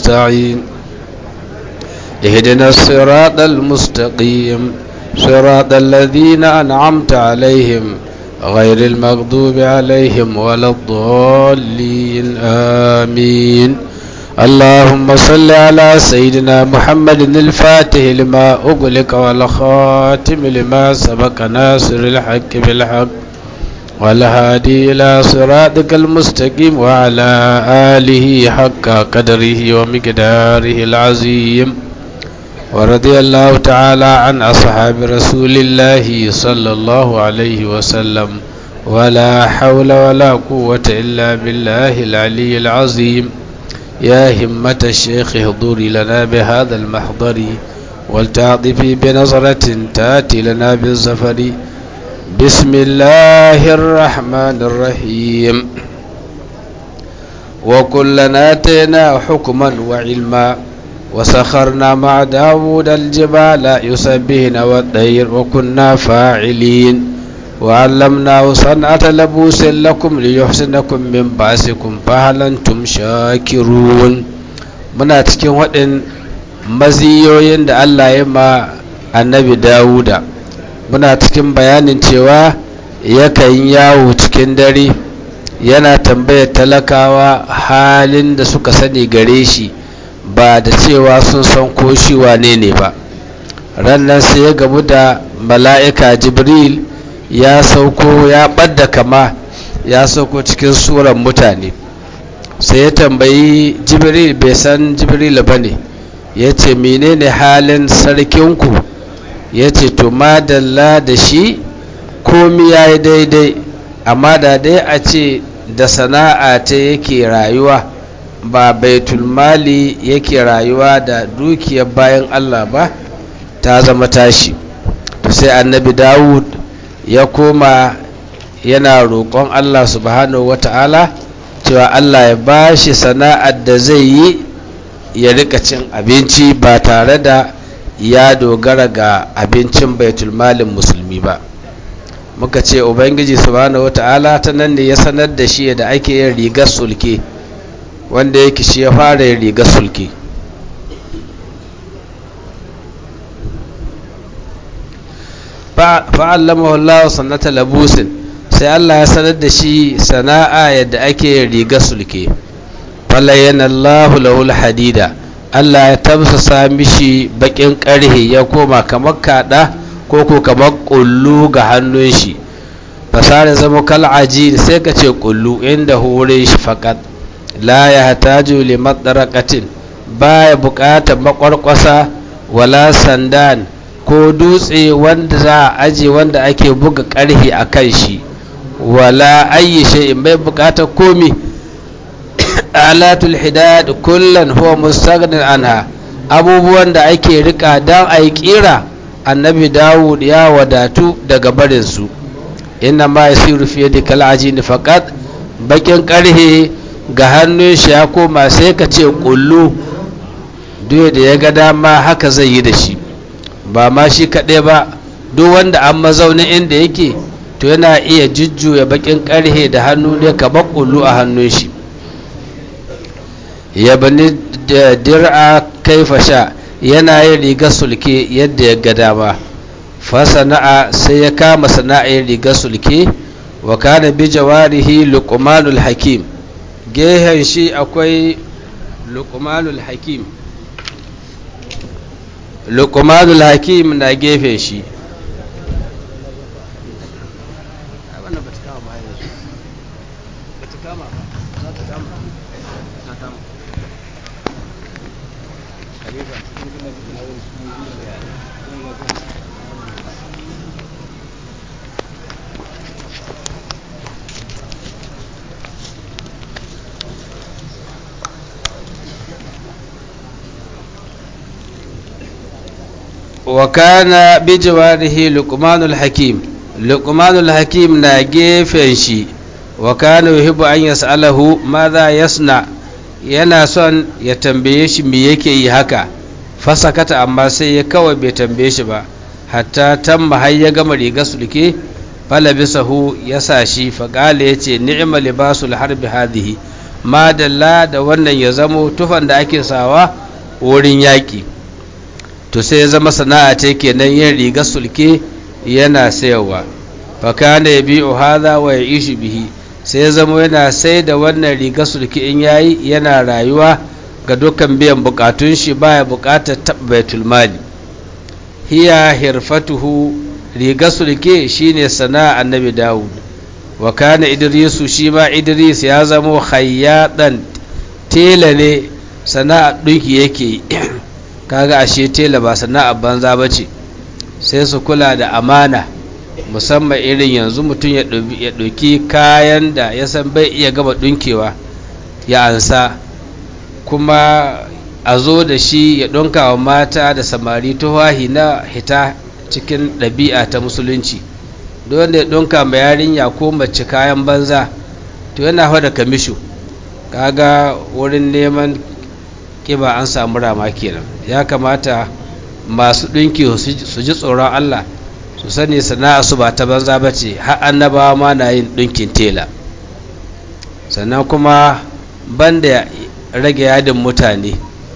نستعين اهدنا الصراط المستقيم صراط الذين أنعمت عليهم غير المغضوب عليهم ولا الضالين آمين اللهم صل على سيدنا محمد الفاتح لما أغلق والخاتم لما سبق ناصر الحق بالحق والهادي إلى صراطك المستقيم وعلى آله حق قدره ومقداره العظيم ورضي الله تعالى عن أصحاب رسول الله صلى الله عليه وسلم ولا حول ولا قوة إلا بالله العلي العظيم يا همة الشيخ اهضري لنا بهذا المحضر ولتعطفي بنظرة تاتي لنا بالزفر بسم الله الرحمن الرحيم وكلنا آتينا حكما وعلما وسخرنا مع داود الجبال يسبهن والطير وكنا فاعلين وعلمناه صنعة لبوس لكم ليحسنكم من بأسكم فهل أنتم شاكرون muna cikin waɗin maziyoyin da Allah ya ma annabi Dawuda muna cikin bayanin cewa yakan yawo cikin dare yana tambayar talakawa halin da suka sani gare shi ba da cewa sun san ko shi wane ne ba rannan sai ya gamu da mala'ika jibril ya sauko ya ɓadda kama ya sauko cikin suran mutane sai ya tambayi jibril bai san jibril ba ne ya ce menene halin sarkinku ya ce to madalla da shi komi ya yi daidai amma da dai a ce da sana'a ta yake rayuwa ba baitul mali yake rayuwa da dukiyar bayan allah ba ta zama tashi sai annabi dawud ya koma yana roƙon allah subhanahu wata'ala cewa allah ya ba shi sana'ar da zai yi ya rika cin abinci ba tare da ya dogara ga abincin baitul malin musulmi ba muka ce ubangiji subhanahu wata'ala ta nan ne ya sanar da shi da ake yin rigar sulke wanda yake shi ya fara yin rigar sulke fa'allama Allah sannata labusin sai Allah ya sanar da shi sana'a yadda ake yin rigar sulke falayyana Allah lahul hadida Allah ya tamsasa mishi bakin karhe ya koma kamar kada ko ko kamar kullu ga hannun shi fasara zama kal'aji sai ka ce kullu inda hure shi fakat la ya hataju li madarakatin baya bukatar makwarkwasa wala sandan ko dutse wanda za a aje wanda ake buga karhe a kan shi wala ayi shay'in bai bukatar komi alatul hidad kullan huwa mustaghnin anha abubuwan da ake rika dan ayi kira annabi dawud ya wadatu daga barin su inna ma yasiru fi yadi kal ajin faqat bakin karhe ga hannun shi ya koma sai ka ce kullu duk da ya ga dama haka zai yi da shi ba ma shi kaɗai ba duk wanda an mazaunin inda yake to yana iya jujjuya bakin karhe da hannu ne kamar kullu a hannun shi ya bani dir'a kaifa sha yana yin rigar sulke yadda ya ga dama fasana'a sai ya kama sana'ar rigar sulke wa kana bi jawarihi luqmanul hakim gehen shi akwai luqmanul hakim luqmanul hakim na gefen shi وكان بجواره لقمان الحكيم لقمان الحكيم na gefen shi wa kana yuhibbu an yas'alahu madha yasna yana son ya tambaye shi me yake yi haka fasakata amma sai ya kawai bai tambaye shi ba hatta tamma har ya gama riga sulke falabisahu ya sa shi faƙala ya ce ni'ima libasul harbi hadhihi madalla da wannan ya zamo tufan da ake sawa wurin yaƙi to sai ya zama sana'a ce kenan yin riga sulke yana sayarwa fakana ya biyu haza wa ya ishi bihi sai ya zama yana sai da wannan riga sulke in yayi yana rayuwa ga dukkan biyan bukatun shi baya bukatar taɓa baitul mali hiya hirfatuhu riga sulke shine sana'a annabi dawud wa kana idrisu shi ma idris ya zamo khayyadan tela ne sana'a ɗinki yake kaga ashe tela ba sana'a banza ba ce sai su kula da amana musamman irin yanzu mutum ya ɗauki kayan da ya san bai iya gaba ɗinkewa ya ansa kuma a zo da shi ya ɗunka wa mata da samari tuhahi na hita cikin ɗabi'a ta musulunci wanda ya ɗunka ma yarinya ko mace kayan banza to yana hau da kamishu kaga wurin neman kiba an samu rama kenan ya kamata masu ɗinki su ji tsoron Allah su sani sana'a su ba ta banza ba ce har annabawa ma na yin ɗinkin tela sannan kuma banda rage yadin mutane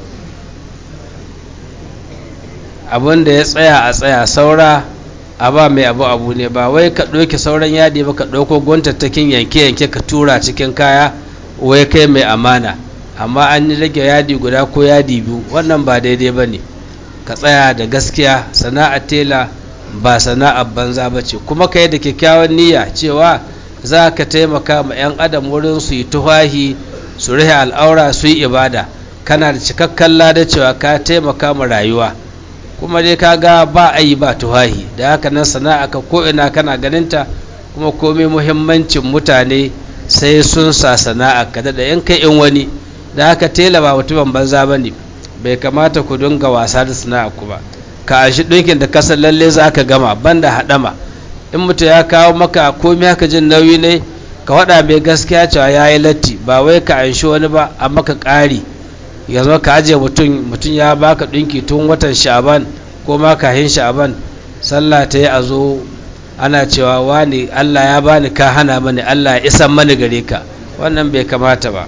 abin da ya tsaya a tsaya saura a ba mai abu abu ne ba wai ka ɗauki sauran yadi ba ka ɗauko gwantattakin yanke-yanke ka tura cikin kaya wai kai mai amana amma an rage yadi guda ko yadi biyu wannan ba daidai ba ne ka tsaya da gaskiya sana'ar tela ba sana'ar banza ba ce kuma ka yi da kyakkyawan niyya cewa za ka taimaka ma 'yan adam wurin su yi tuhahi su rihe al'aura su yi ibada kana da cikakken lada cewa ka taimaka ma rayuwa kuma dai ka ga ba a yi ba tuhahi da haka nan sana'a ka ko'ina kana ganinta kuma komai muhimmancin mutane sai sun sa sana'a ka da yan kai in wani da haka tela ba mutumin banza ba ne bai kamata ku dinga wasa da sana'a ku ba ka ashi ɗinkin da kasan lalle za ka gama banda haɗama in mutum ya kawo maka komai haka jin nauyi ne ka waɗa mai gaskiya cewa ya yi latti ba wai ka anshi wani ba a maka ƙari yanzu ka ajiye mutum mutum ya baka ɗinki tun watan sha'aban ko ma kahin sha'aban sallah ta yi a zo ana cewa wani allah ya bani ka hana mani allah ya isan mani gare ka wannan bai kamata ba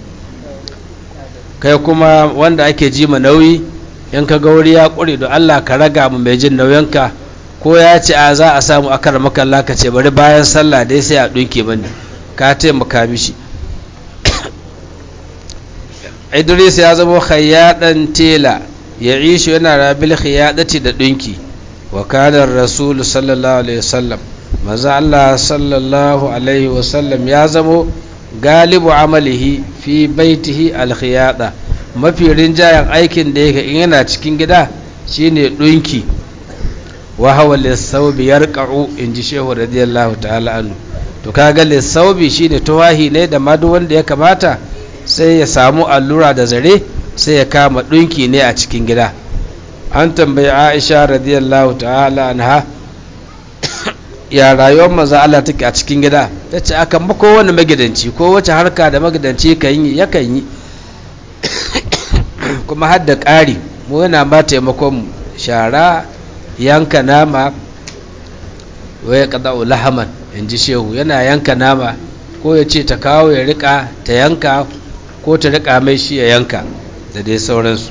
kai kuma wanda ake ji ma nauyi in ka ga wuri ya ƙure da allah ka raga mu mai jin nauyinka ko ya ce a za a samu akar makalla ka ce bari bayan sallah dai sai a ɗinke mani ka taimaka mishi idris ya zama khayyadan tela ya ishu yana rabil khiyyadati da dinki wa kana rasul sallallahu alaihi wasallam maza Allah sallallahu alaihi wasallam ya zamo galibu amalihi fi baitihi al khiyada mafi rinjayen aikin da yake in yana cikin gida shine dinki wa hawa lisawbi yarqa'u inji shehu radiyallahu ta'ala anhu to kaga lisawbi shine tawahi ne da madu wanda ya kamata sai ya samu allura da zare sai ya kama ɗunki ne a cikin gida an tambayi aisha radiyallahu ta'ala anha ya rayuwar maza Allah take a cikin gida ta ce akan ba kowane magidanci ko wace harka da magidanci kan yi yakan yi kuma har da ƙari mu yana ba taimakon shara yanka nama waya kada lahaman in ji shehu yana yanka nama ko ya ce ta kawo ya rika ta yanka ko ta rika mai shi ya yanka da dai sauransu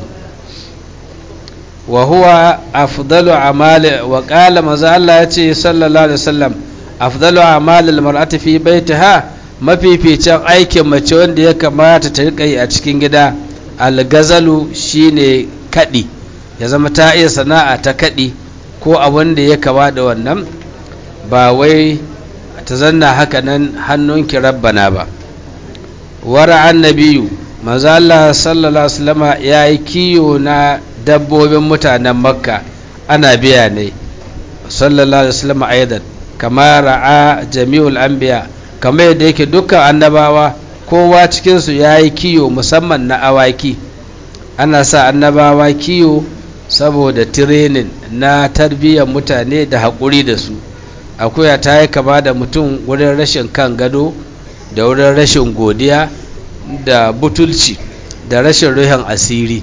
wa huwa afdalu amali wa qala maza Allah ya ce sallallahu alaihi wasallam afdalu amali almar'ati fi baitiha mafificin aikin mace wanda ya kamata ta rika yi a cikin gida algazalu shine kadi ya zama ta iya sana'a ta kadi ko abin da ya kama da wannan ba wai ta zanna haka nan hannunki rabbana ba wara annabiyu maza Allah sallallahu alaihi wasallam ya yi kiyo na dabbobin mutanen makka ana biya ne sallallahu alaihi wasallam aidan kama ra'a jami'ul anbiya kamar yadda yake dukkan annabawa kowa cikin su yayi kiyo musamman na awaki ana sa annabawa kiyo saboda training na tarbiyyar mutane da haƙuri da su akuya ta yi kama da mutum wurin rashin kan gado da wurin rashin godiya da butulci da rashin ruhin asiri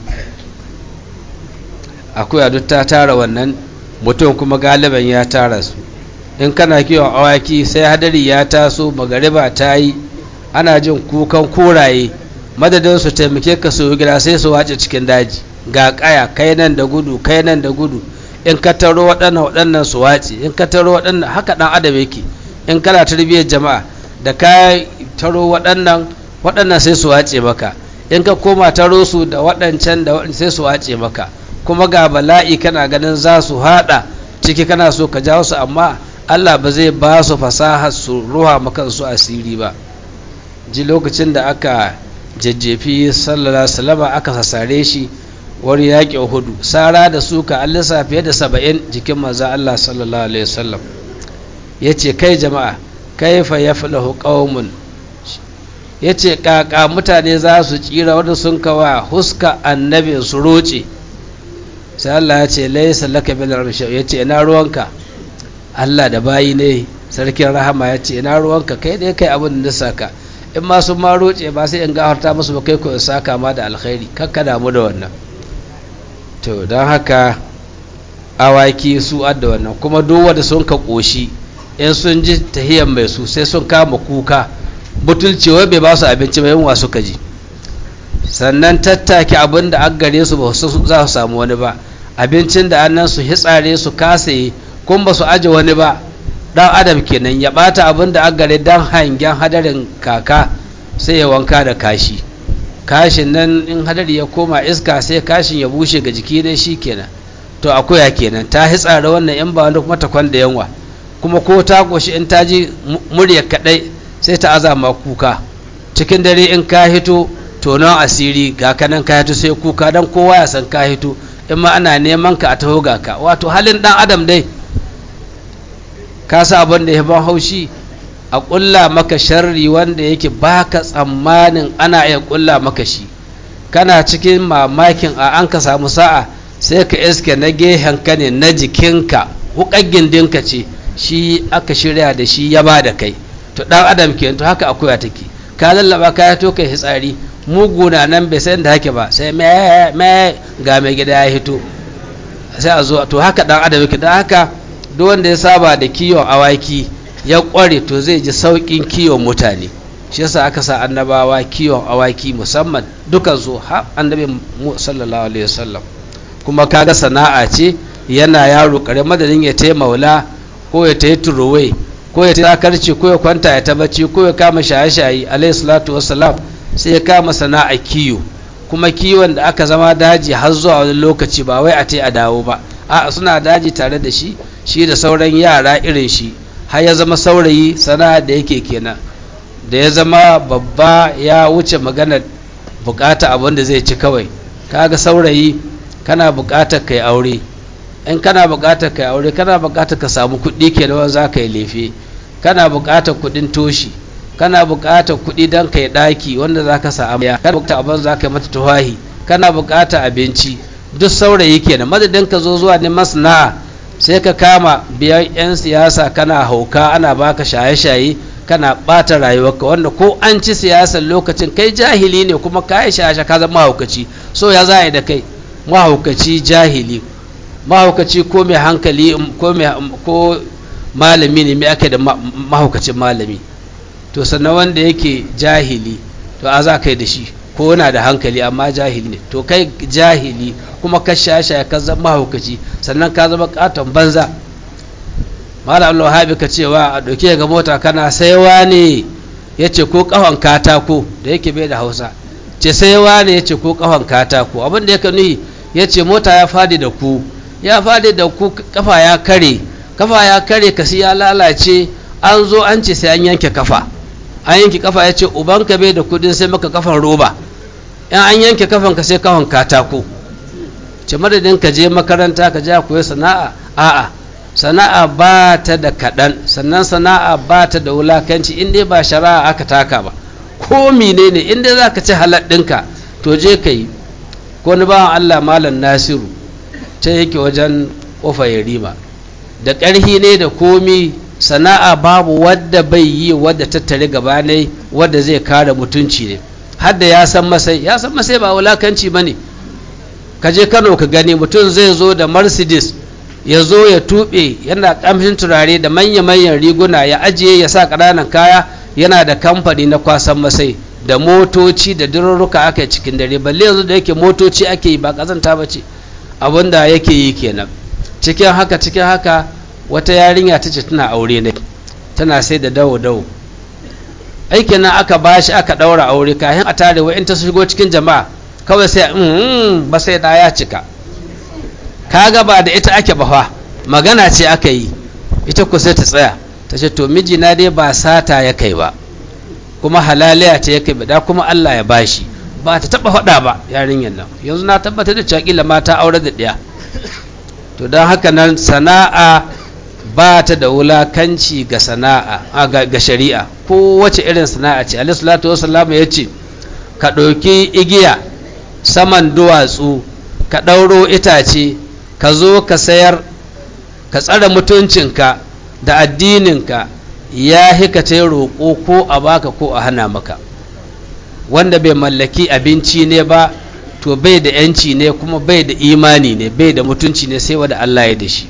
akuya duk ta tara wannan mutum kuma galiban ya tara su in kana kiwon awaki sai hadari ya taso magariba ta yi ana jin kukan kuraye madadin su taimake ka su gida sai su wace cikin daji ga kaya kai nan da gudu kai nan da gudu in ka taro waɗannan waɗannan su wace in ka taro waɗannan haka ɗan adam yake in kana tarbiyyar jama'a da ka taro waɗannan waɗannan sai su wace maka in ka koma taro su da waɗancan da sai su wace maka kuma ga bala'i kana ganin za su haɗa ciki kana so ka jawo su amma Allah ba zai ba su fasaha su ruha maka su asiri ba ji lokacin da aka jajjefi sallallahu alaihi aka sasare shi wani yaƙi hudu sara da suka an lissa fiye da saba'in jikin maza Allah sallallahu alaihi wasallam ya ce kai jama'a kaifa ya filahu ƙaumun ya ce ƙaƙa mutane za su tsira wanda sun kawa huska annabin su roce sai Allah ya ce laisa laka bil arshau ya ce ina ruwanka Allah da bayi ne sarkin rahama ya ce ina ruwanka kai dai kai abin da saka in ma sun ma roce ba sai in gafarta musu ba kai ko in saka ma da alkhairi kakka damu da wannan to don haka awaki su adda wannan kuma duk wanda sun ka koshi in sun ji tahiyan mai su sai sun kama kuka butulci wai bai ba su abinci mai yunwa suka ji sannan tattake abin da an gare su ba za su samu wani ba abincin da annan su hitsare su kasaye kun ba su aje wani ba dan adam kenan ya bata abin da an gare dan hangen hadarin kaka sai ya wanka da kashi kashin nan in hadari ya koma iska sai kashin ya bushe ga jiki dai shi kenan to akuya kenan ta hitsare wannan in ba wani kuma ta kwanda yanwa kuma ko ta goshi in ta ji murya kadai sai ta azama kuka cikin dare in ka hito tonon asiri ga kanan ka hito sai kuka dan kowa ya san ka hito in ma ana neman ka a taho ga ka wato halin dan adam dai ka sa abin da ya ban haushi a ƙulla maka sharri wanda yake baka tsammanin ana iya ƙulla maka shi kana cikin mamakin a an ka samu sa'a sai ka iske na gehen ka ne na jikinka hukar gindinka ce shi aka shirya da shi ya ba da kai to dan adam ke to haka akuya take ka lallaba ka ya to kai hitsari muguna nan bai san da hake ba sai me me ga mai gida ya hito sai a zo to haka dan adam yake dan haka duk wanda ya saba da kiwon awaki ya kware to zai ji saukin kiwon mutane shi yasa aka sa annabawa kiwon awaki musamman dukan su ha annabi sallallahu alaihi wasallam kuma kaga sana'a ce yana yaro kare madadin ya tayi maula ko ya tayi turuwai ko ya tayi akarci ko ya kwanta ya tabbaci ko ya kama shaye-shaye alaihi salatu wassalam sai ya kama sana'a kiyo kuma kiwon da aka zama daji har zuwa wani lokaci ba wai a tayi a dawo ba a suna daji tare da shi shi da sauran yara irin shi har ya zama saurayi sana'a da yake kenan da ya zama babba ya wuce maganar bukata abin da zai ci kawai kaga saurayi kana bukatar kai aure in kana bukatar kai aure kana bukatar ka samu kuɗi ke da za ka yi lefe kana bukatar kuɗin toshi kana bukatar kuɗi don kai ɗaki wanda za ka sa amaya kana bukatar abin za ka yi mata tuwahi kana bukatar abinci duk saurayi kenan madadin ka zo zuwa neman sana'a sai ka kama biyan 'yan siyasa kana hauka ana baka shaye-shaye kana ɓata rayuwarka wanda ko an ci siyasar lokacin kai jahili ne kuma ka yi shaye ka zama mahaukaci so ya za da kai mahaukaci jahili mahaukaci ko mai hankali ko malami ne mai aka da mahaukacin malami to sannan wanda yake jahili to a za kai da shi ko yana da hankali amma jahili ne to kai jahili kuma ka shaye ka zama mahaukaci sannan ka zama katon banza malam Allah habi ka cewa a ɗauke ga mota kana saiwa ne ya ce ko ƙahon katako da yake bai da hausa ce saiwa ne ya ce ko ƙahon katako abin da yake nuhi ya ce mota ya fadi da ku ya fadi da ku kafa ya kare kafa ya kare kasi ya lalace an zo an ce sai an yanke kafa an yanke kafa ya ce ubanka bai da kudin sai maka kafan roba in an yanke kafan ka sai kafan katako ce madadin ka je makaranta ka ja koyi sana'a a'a sana'a ba ta da kaɗan sannan sana'a ba ta da wulakanci in dai ba shari'a aka taka ba ko mine ne in dai za ka ci halal ɗinka to je ka yi ko ni bawan allah malam nasiru ta yake wajen ƙofa yarima da ƙarhi ne da komi sana'a babu wadda bai yi wadda tattare gaba ne wadda zai kare mutunci ne har da ya san masai ya san masai ba wulakanci ba ne ka je kano ka gani mutum zai zo da mercedes ya zo ya tuɓe yana ƙamshin turare da manya-manyan riguna ya ajiye ya sa ƙananan kaya yana da kamfani na kwasan masai da motoci da dururruka aka yi cikin dare balle yanzu da yake motoci ake yi ba kazanta ba ce abinda yake yi kenan cikin haka cikin haka wata yarinya ta ce tana aure ne tana sai da dawo dawo aikin nan aka bashi aka daura aure kayan a tare wa in ta shigo cikin jama'a kawai sai ba sai da ya cika kaga ba da ita ake ba magana ce aka yi ita ku sai ta tsaya ta ce to mijina dai ba sata ya kai ba kuma halaliya ta ya kai da kuma Allah ya bashi ba ta taba faɗa ba yarinyar nan yanzu na tabbatar da cewa kila mata aure da ɗaya to don haka nan sana'a ba ta da wulakanci ga sana'a ga shari'a ko wace irin sana'a ce alaihi salatu wasallam ya ce ka ɗauki igiya saman duwatsu ka ɗauro itace ka zo ka sayar ka tsare mutuncinka da addininka ya hika ta roƙo ko a baka ko a hana maka wanda bai mallaki abinci ne ba to bai da yanci ne kuma bai da imani ne bai da mutunci ne sai wanda Allah ya da shi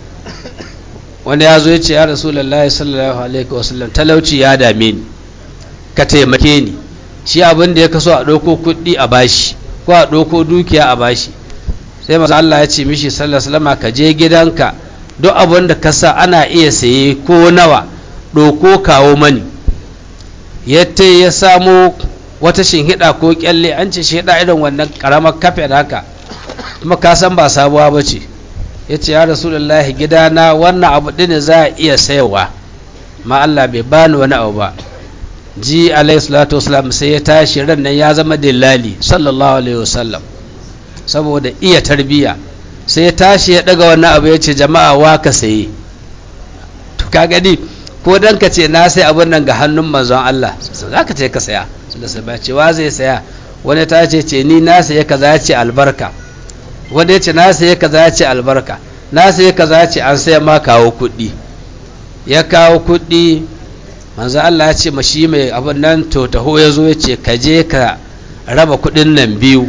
wanda ya zo ya ce ya rasulallah sallallahu alaihi wasallam talauci ya dame ni ka taimake ni shi abin da ya kaso a ɗauko kuɗi a bashi ko a ɗauko dukiya a bashi sai masu Allah ya ce mishi sallallahu alaihi ka je gidanka duk abin da ka sa ana iya saye ko nawa ɗauko kawo mani yadda ya samo wata shinhiɗa ko kyalle an ce shinhiɗa irin wannan ƙaramar kafe da haka kuma ka san ba sabuwa ba ce ya ce ya rasulullahi gidana wannan abu ɗin za a iya sayarwa ma Allah bai bani wani abu ba ji alaihi salatu wasalam sai ya tashi ran nan ya zama dillali sallallahu alaihi wasallam saboda iya tarbiya sai ya tashi ya daga wannan abu ya ce jama'a wa ka saye to ka gani ko dan ka ce na sai abun nan ga hannun manzon Allah za ka ce ka saya da sai ba ce wa zai saya wani ta ce ce ni na saye kaza ya ce albarka wanda ya ce na saye kaza ya ce albarka na saye kaza ya ce an saya ma kawo kuɗi ya kawo kuɗi manzo Allah ya ce mashi mai abin nan to taho ya zo ya ce ka je ka raba kuɗin nan biyu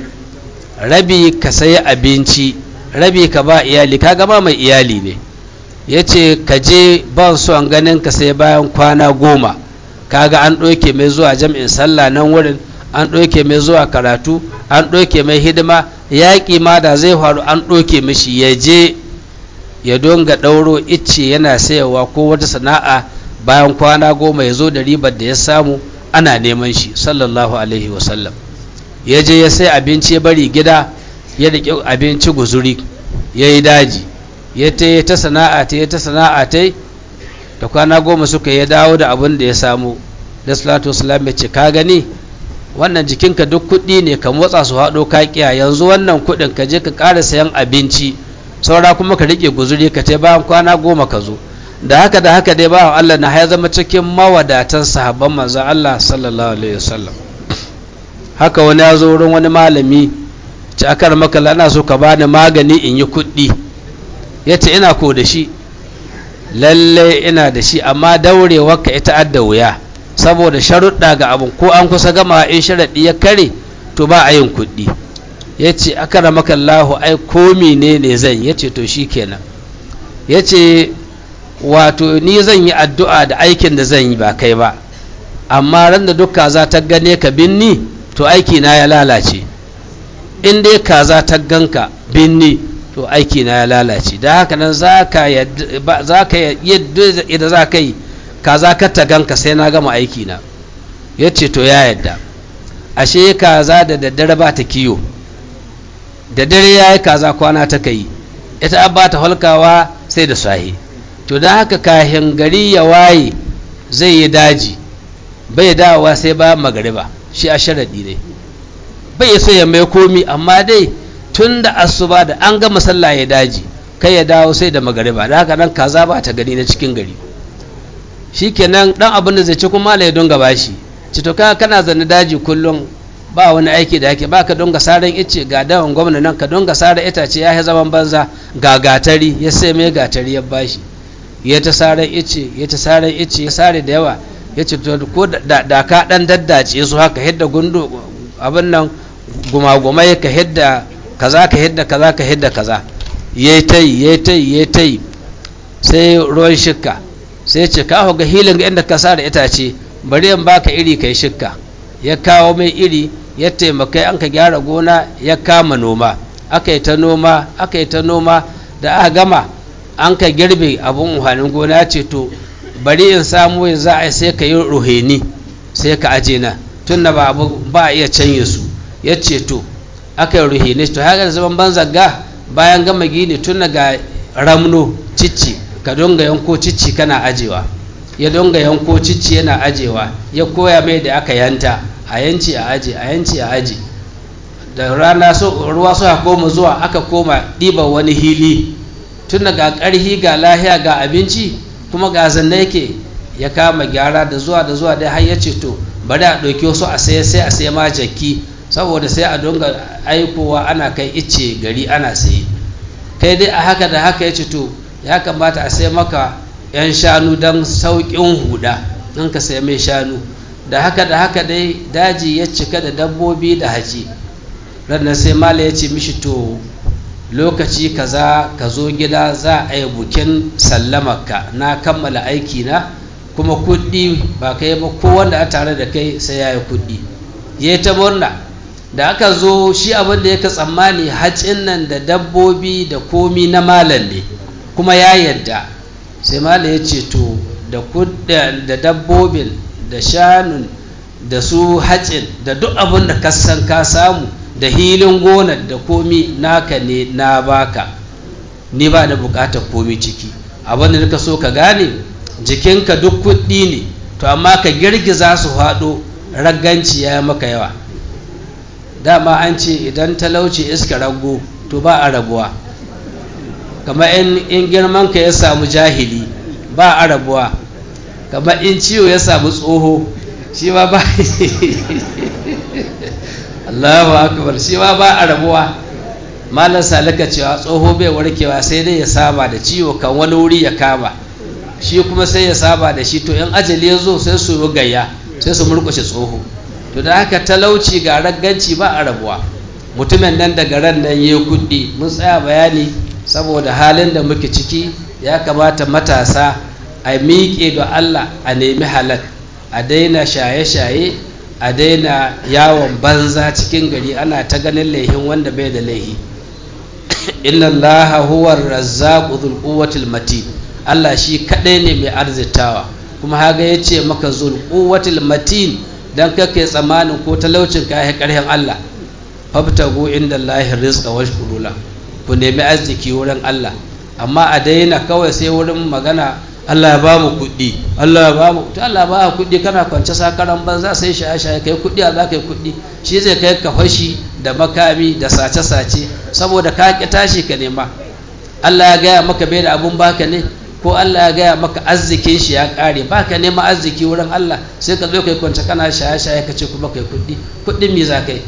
rabi ka sayi abinci rabi ka ba iyali ka gama mai iyali ne ya ce ka je ban son ganin ka sai bayan kwana goma kaga an ɗauke mai zuwa jam'in sallah nan wurin an ɗauke mai zuwa karatu an ɗauke mai hidima yaƙi ma da zai faru an ɗauke mishi ya je ya donga ɗauro icce yana sayarwa ko wata sana'a bayan kwana goma ya zo da ribar da ya samu ana neman shi sallallahu alaihi wasallam ya je ya sai abinci ya bari gida ya riƙe abinci guzuri ya yi daji ya ta yi ta sana'a ta yi ta sana'a ta da kwana goma suka ya dawo da abin da ya samu da salatu wasalam ya ce ka gani wannan jikinka duk kuɗi ne ka motsa su haɗo kakiya yanzu wannan kuɗin ka je ka ƙara sayan abinci saura kuma ka riƙe guzuri ka ta bayan kwana goma ka zo da haka da haka dai bawan Allah na ya zama cikin mawadatan sahabban manzon Allah sallallahu alaihi wasallam haka wani ya zo wurin wani malami ci akar maka ana so ka bani magani in yi kuɗi ya ce ina ko da shi lalle ina da shi amma daurewar ka ita adda wuya saboda sharuɗa ga abin ko an kusa gama in sharaɗi ya kare to ba a yin kuɗi ya ce akara maka Allahu ai komi ne ne zan ya ce to shi kenan ya ce wato ni zan yi addu'a da aikin da zan yi ba kai ba amma ran da duk kaza ta gane ka binni to aiki na ya lalace in dai kaza ta ganka binni to aiki na ya lalace da haka nan za ka yadda za ka yi kaza ka ta ganka sai na gama aiki na ya ce to ya yadda ashe kaza da daddare ba ta kiyo da dare ya yi kaza kwana ta kai ita ba ta halkawa sai da sahi to don haka kahin gari ya waye zai yi daji bai dawowa sai ba magariba shi a sharaɗi ne bai so ya mai komi amma dai tun da asuba da an gama sallah ya daji kai ya dawo sai da magariba da haka nan kaza ba ta gani na cikin gari shikenan dan abin da zai ci kuma ya dunga bashi ci to kana zanne daji kullum ba wani aiki da yake baka dunga saran ice ga dawon gwamna nan ka dunga sara itace ya yi zaman banza ga gatari ya sai mai gatari ya bashi ya ta saran ice ya ta saran ice ya sare da yawa ya ce to ko da ka dan daddace su haka hidda gundu abin nan gumagumai ka hidda kaza ka hidda kaza ka hidda kaza yayi tai yayi tai yayi tai sai ruwan shikka sai ce ka ga hilin ga inda ka sare itace bari in baka iri kai shikka ya kawo mai iri ya taimakai an ka gyara gona ya kama noma aka yi ta noma aka yi ta noma da aka gama an ka girbe abin uhanin gona ya ce to bari in samu ya za a sai ka yi ruheni sai ka aje na tun da ba a iya canye su ya ce to aka yi ruheni to haka da zaman ban zagga bayan gama gini tun ga ramno cicci ka donga yanko cicci kana ajewa ya donga yanko cicci yana ajewa ya koya mai da aka yanta a yanci a aji a yanci a aji da rana ruwa suka koma zuwa aka koma ɗiban wani hili tun ga ƙarhi ga lahiya ga abinci kuma ga zanne yake ya kama gyara da zuwa da zuwa dai har ya ce to bari a ɗauki wasu a sai sai a sai ma jaki saboda sai a donga aikowa ana kai icce gari ana sayi kai dai a haka da haka ya ce to ya kamata a sai maka 'yan shanu don sauƙin huda in ka sai mai shanu da haka da haka dai daji ya cika da dabbobi da haji ranar sai mala ya ce mishi to lokaci kaza ka zo gida za a yi bukin sallamarka na kammala aiki na kuma kuɗi ba kai ba ko wanda a tare da kai sai ya yi kuɗi ya yi ta murna da aka zo shi abin da yaka tsammani hacin nan da dabbobi da komi na malam ne kuma ya yarda sai mala ya ce to da dabbobin da shanun da su hacin da duk abin da kasan ka samu da hilin gonar da komi naka ne na baka ni ba da bukatar komi ciki abin da nika so ka gane jikinka duk kuɗi ne to amma ka girgiza su haɗo ragganci ya maka yawa dama an ce idan talauci iska rago to ba a rabuwa kamar in girman ka ya samu jahili ba a rabuwa kamar in ciwo ya samu tsoho shi ma ba Allahu akbar shi ma ba a rabuwa malam salika cewa tsoho bai warkewa sai dai ya saba da ciwo kan wani wuri ya kama shi kuma sai ya saba da shi to in ajali ya zo sai su yi gayya sai su murkushe tsoho to da haka talauci ga ragganci ba a rabuwa mutumin nan daga ran nan ya kuɗi mun tsaya bayani saboda halin da muke ciki ya kamata matasa a miƙe ga Allah a nemi halak a daina shaye-shaye a daina yawon banza cikin gari ana ta ganin laihin wanda bai da laihi inna allaha huwa razzaqu dhul quwwatil matin Allah shi kadai ne mai arzitawa kuma haga yace maka zul quwwatil matin dan kake tsamanin ko talaucin ka ya karhin Allah fabtagu inda allahi rizqa washkuru ku nemi arziki wurin Allah amma a daina kawai sai wurin magana Allah ya ba mu kuɗi Allah ya ba mu to Allah ba kuɗi kana kwance sakaran banza sai shaye shaye kai kuɗi a za ka yi kuɗi shi zai kai ka fashi da makami da sace sace saboda ka ki tashi ka nema Allah ya gaya maka bai da abun baka ne ko Allah ya gaya maka arzikin shi ya ƙare baka nema arziki wurin Allah sai ka zo kai kwance kana shaye shaye ka ce kuma kai kuɗi kuɗin me za ka yi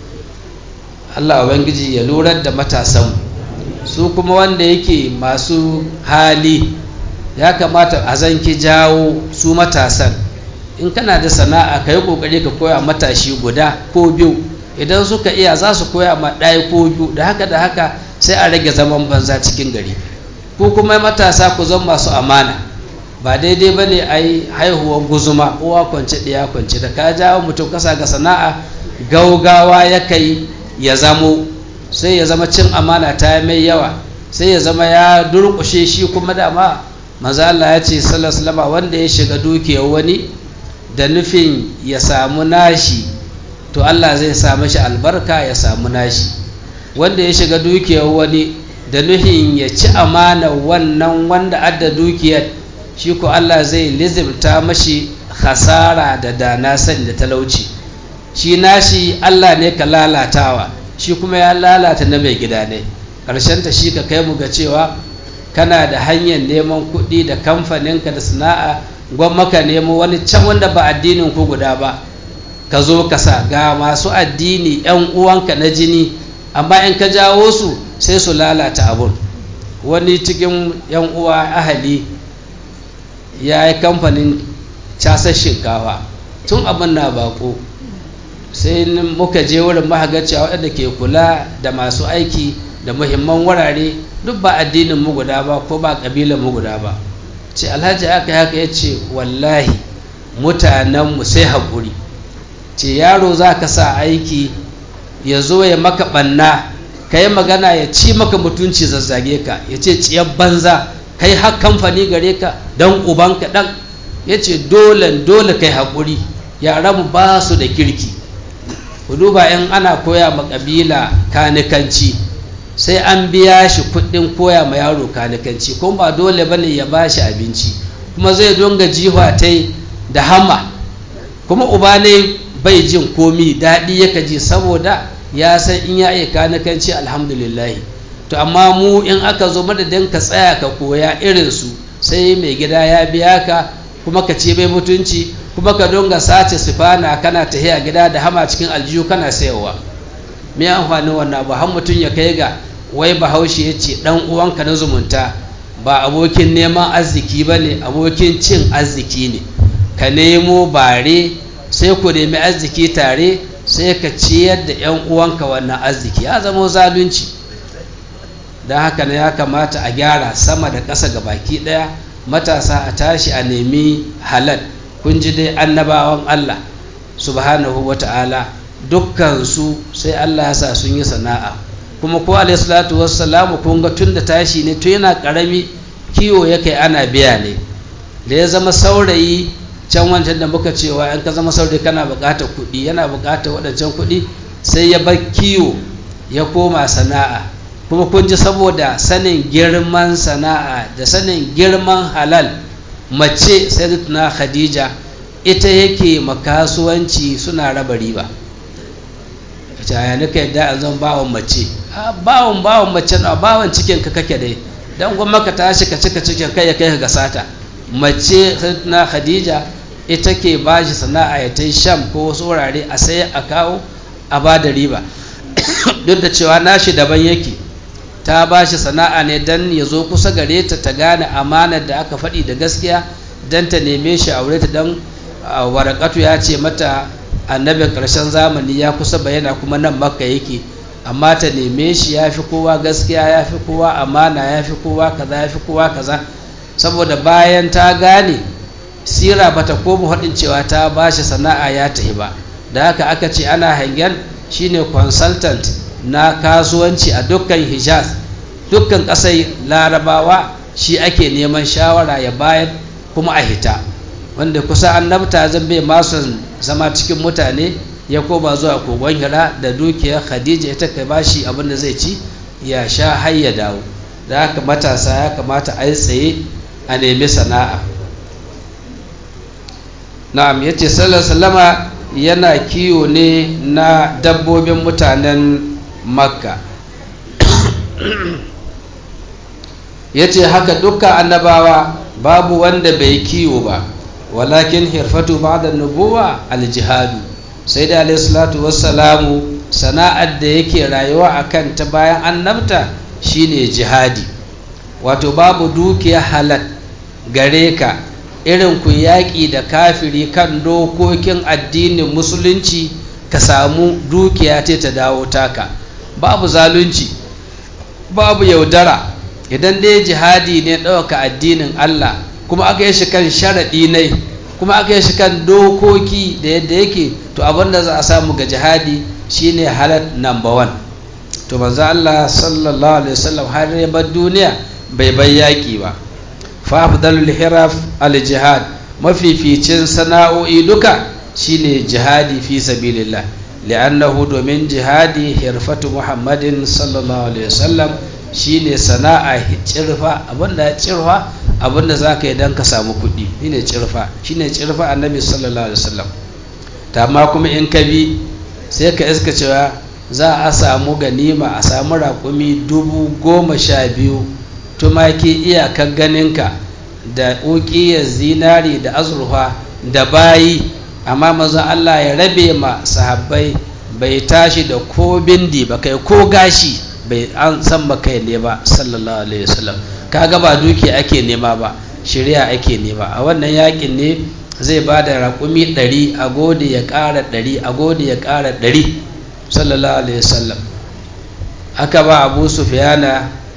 Allah ubangiji ya lurar da matasan su kuma wanda yake masu hali ya kamata a zanki jawo su matasan in kana da sana'a ka yi kokari ka koya matashi guda ko biyu idan suka iya za su koya ma ɗaya ko biyu da haka da haka sai a rage zaman banza cikin gari ko kuma matasa ku zan masu amana ba daidai ba ne a yi haihuwar guzuma uwa kwance ɗaya kwance da ka jawo mutum kasa ga sana'a gaugawa ya kai ya zamo sai ya zama cin amana ta mai yawa sai ya zama ya durƙushe shi kuma dama manzo Allah ya ce sallallahu wanda ya shiga dukiyar wani da nufin ya samu nashi to Allah zai samu shi albarka ya samu nashi wanda ya shiga dukiyar wani da nufin ya ci amana wannan wanda adda dukiyar shi ko Allah zai lizimta mashi hasara da dana sani da talauci shi nashi Allah ne ka lalatawa shi kuma ya lalata na mai gida ne ta shi ka kai mu ga cewa kana da hanyar neman kuɗi da kamfaninka da sana'a gwamma ka nemo wani can wanda ba addinin ku guda ba ka zo ka sa ga masu addini yan uwanka na jini amma in ka jawo su sai su lalata abun wani cikin yan uwa ahali ya yi kamfanin casar shinkafa tun abin na bako sai muka je wurin mahagaciya waɗanda ke kula da masu aiki da muhimman wurare duk ba addinin mu guda ba ko ba ƙabilan mu guda ba ce alhaji aka haka ya ce wallahi mutanenmu sai haƙuri ce yaro za ka sa aiki ya zo ya maka ɓanna ka yi magana ya ci maka mutunci zazzage ka ya ce ciyar banza kai har kamfani gare ka don ubanka ɗan ya ce dole dole kai haƙuri yaranmu ba su da kirki ku duba in ana koya ma ƙabila kanikanci sai an biya shi kuɗin koya ma yaro kanikanci kuma ba dole ba ne ya ba shi abinci kuma zai donga jiwa ta da hama kuma uba ne bai jin komi daɗi yaka ji saboda ya san in ya iya kanikanci alhamdulillah to amma mu in aka zo madadin ka tsaya ka koya irinsu sai mai gida ya biya ka kuma ka ce mai mutunci kuma ka donga sace sifana kana tahiya gida da hama cikin aljihu kana sayarwa me amfanin wannan ba har mutum ya kai ga wai bahaushe ya ce dan uwanka na zumunta ba abokin neman arziki ba ne abokin cin arziki ne ka nemo bare sai ku nemi arziki tare sai ka ciyar da 'yan uwanka wannan arziki ya zama zalunci don haka ne ya kamata a gyara sama da ƙasa ga baki ɗaya matasa a tashi a nemi halal kun ji dai annabawan Allah subhanahu wa ta'ala dukkansu sai Allah ya sa sun yi sana'a kuma ko alayhi salatu wassalamu kun ga tun da tashi ne to yana karami kiwo ya kai ana biya ne da ya zama saurayi can wancan da muka cewa in ka zama saurayi kana buƙatar kuɗi yana buƙatar waɗancan kuɗi sai ya bar kiwo ya koma sana'a kuma kun ji saboda sanin girman sana'a da sanin girman halal mace sayyidatuna khadija ita yake makasuwanci suna raba riba ya nika yadda an zan bawon mace bawon bawon mace na bawon cikin ka kake dai dan gwamma ka tashi ka cika cikin kai ya kai ga sata mace na khadija ita ke ba shi sana'a ya ta sham ko wasu wurare a sai a kawo a ba da riba duk da cewa nashi daban yake ta ba shi sana'a ne dan ya zo kusa gare ta ta gane amanar da aka faɗi da gaskiya dan ta neme shi aure ta dan warakatu ya ce mata annabin ƙarshen zamani ya kusa bayyana kuma nan makka yake amma ta neme shi ya fi kowa gaskiya ya fi kowa amana ya fi kowa kaza ya fi kowa kaza saboda bayan ta gane sira bata koma haɗin cewa ta ba shi sana'a ya tafi ba da haka aka ce ana hangen shine consultant na kasuwanci a dukkan hijaz dukkan ƙasar larabawa shi ake neman shawara ya bayar kuma a hita wanda kusa annabta zan bai masu zama cikin mutane ya koma zuwa kogon hira da dukiyar khadija ita kai bashi abin da zai ci ya sha har ya dawo da haka matasa ya kamata a yi tsaye a nemi sana'a na'am yace sallallahu sallama yana kiwo ne na dabbobin mutanen makka yace haka dukkan annabawa babu wanda bai kiwo ba walakin hirfatu ba'da nubuwa aljihadu sai da alayhi salatu wassalamu sana'ar da yake rayuwa akan ta bayan annabta shine jihadi wato babu dukiya halal gare ka irin ku yaƙi da kafiri kan dokokin addinin musulunci ka samu dukiya ce ta dawo taka babu zalunci babu yaudara idan dai jihadi ne ɗauka addinin Allah kuma aka yi shi kan sharaɗi ne kuma aka yi shi kan dokoki da yadda yake to abin da za a samu ga jihadi shine halal number one to manzo Allah sallallahu alaihi wasallam har ya bar duniya bai bai yaƙi ba fa afdalul hiraf al jihad mafificin sana'o'i duka shine jihadi fi sabilillah li'annahu domin jihadi hirfatu muhammadin sallallahu alaihi wasallam shine sana'a cirfa abinda cirfa abinda zaka yi dan ka samu kuɗi shine cirfa shine cirfa annabi sallallahu alaihi wasallam ta amma kuma in ka bi sai ka iska cewa za a samu ganima a samu raƙumi dubu goma sha biyu tumaki iyakar ganinka da ƙuƙiyar zinari da azurfa da bayi amma mazan Allah ya rabe ma sahabbai bai tashi da ko bindi ba kai ko gashi bai an san ba kai ne ba sallallahu alaihi wasallam kaga ba duki ake nema ba shari'a ake nema a wannan yakin ne zai ba da raƙumi ɗari a gode ya ƙara ɗari a gode ya ƙara ɗari sallallahu alaihi wasallam aka ba abu sufiyana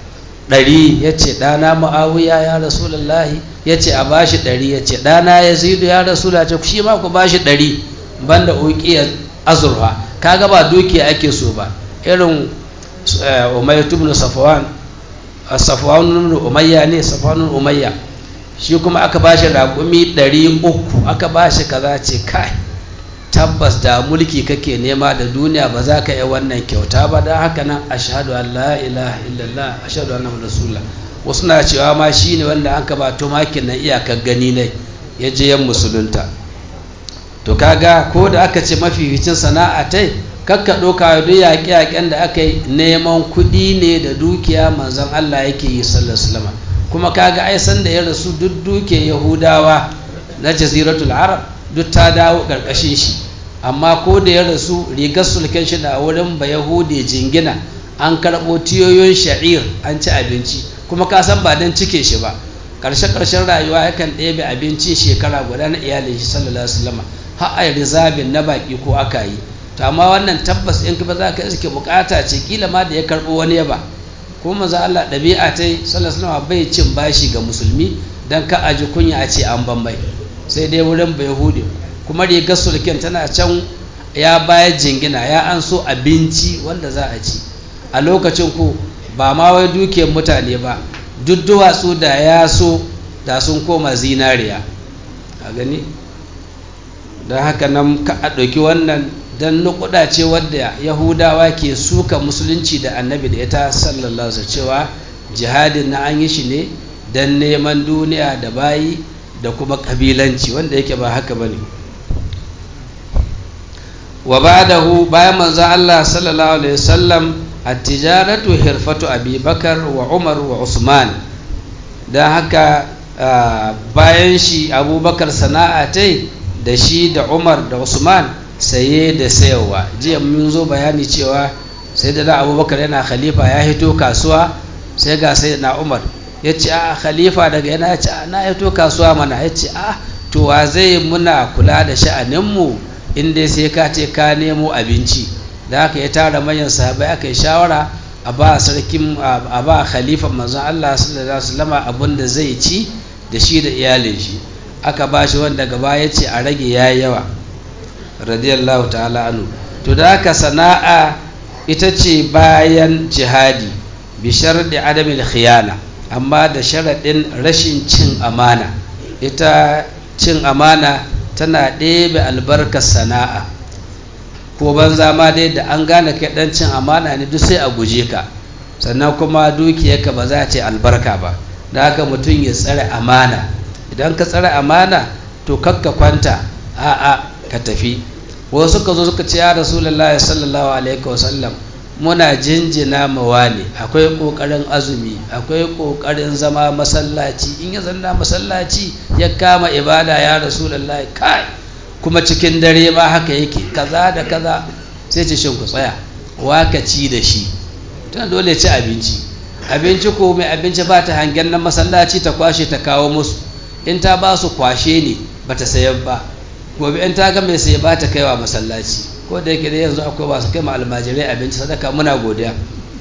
ɗari ya ce ɗana ma'awiya ya rasulallahi ya ce a bashi ɗari ya ce ɗana ya zidu ya rasula ce shi ma ku bashi ɗari banda uƙiyar azurfa kaga ba dukiya ake so ba irin umayya tubnu safwan safwan umayya ne safwan umayya shi kuma aka bashi raƙumi ɗari uku aka bashi kaza ce kai tabbas da mulki kake nema da duniya ba za ka yi wannan kyauta ba don haka nan ashhadu an la ilaha illallah ashhadu anna rasulullah wasu na cewa ma shine wanda an ka ba tumakin na iyakar gani ne ya je yan musulunta to kaga ko da aka ce mafificin sana'a tai kakka ɗauka duk yaƙe-yaƙen da aka yi neman kuɗi ne da dukiya manzon Allah yake yi sallallahu kuma kaga ai san da ya rasu duk duke yahudawa na jaziratul arab duk ta dawo ƙarƙashin shi amma ko da ya rasu rigar sulken shi da wurin ba yahudi jingina an karɓo tiyoyin sha'ir an ci abinci kuma ka san ba don cike shi ba ƙarshe ƙarshen rayuwa yakan ɗebe abincin shekara guda na iyalin shi sallallahu alaihi wasallam har ai rizabin na baki ko aka yi to amma wannan tabbas in ka za ka iske bukata ce kila ma da ya karɓo wani yaba ko maza Allah ɗabi'a ta yi sallallahu alaihi wasallam bai cin bashi ga musulmi dan ka aji kunya a ce an bambai sai dai wurin bai hude kuma rigar sulken tana can ya bayar jingina ya an so abinci wanda za a ci a lokacin ku ba ma wai dukiyar mutane ba duk duwatsu da ya so da sun koma zinariya a gani don haka nan ka a ɗauki wannan don nukuda ce wadda yahudawa ke suka musulunci da annabi da ita sallallahu alaihi cewa jihadin na an yi shi ne don neman duniya da bayi da kuma kabilanci wanda yake ba haka bane wa ba'dahu bayan manzo Allah sallallahu alaihi wasallam at-tijaratu hirfatu Abi Bakar wa Umar wa Usman dan haka bayan shi Abubakar sana'a tai da shi da Umar da Usman saye da sayarwa jiya mun zo bayani cewa sai da Abubakar yana khalifa ya hito kasuwa sai ga sai na Umar ya ce a khalifa daga yana ya ce na ya to kasuwa mana ya ce a to wa zai muna kula da sha'aninmu inda sai ka ce ka nemo abinci da haka ya tara manyan sahabai aka yi shawara a ba sarkin a ba khalifa manzon Allah sallallahu alaihi wasallam abin da zai ci da shi da iyalin shi aka ba shi wanda gaba ya ce a rage yayi yawa radiyallahu ta'ala anhu to da haka sana'a ita ce bayan jihadi bi sharɗi adamil khiyana amma da sharaɗin rashin cin amana ita cin amana tana ɗebe albarkar sana'a ko banza ma dai da an gane kai ɗan cin amana ne duk sai a guje ka sannan kuma dukiyarka ba za ce albarka ba da haka mutum ya tsare amana idan ka tsare amana to kakka kwanta a'a ka tafi wasu suka zo suka ce ya rasulullahi sallallahu alaihi wasallam muna jinjina mawa ne akwai ƙoƙarin azumi akwai ƙoƙarin zama masallaci in ya zanna masallaci ya kama ibada ya rasulullahi kai kuma cikin dare ma haka yake kaza da kaza sai ce shin ku tsaya waka ci da shi tana dole ci abinci abinci ko mai abinci ba ta hangen nan masallaci ta kwashe ta kawo musu in ta ba su kwashe ne ba ta sayar ba gobe in ta ga mai saye ba ta kaiwa masallaci ko da yake da yanzu akwai masu kai ma almajirai abinci sadaka muna godiya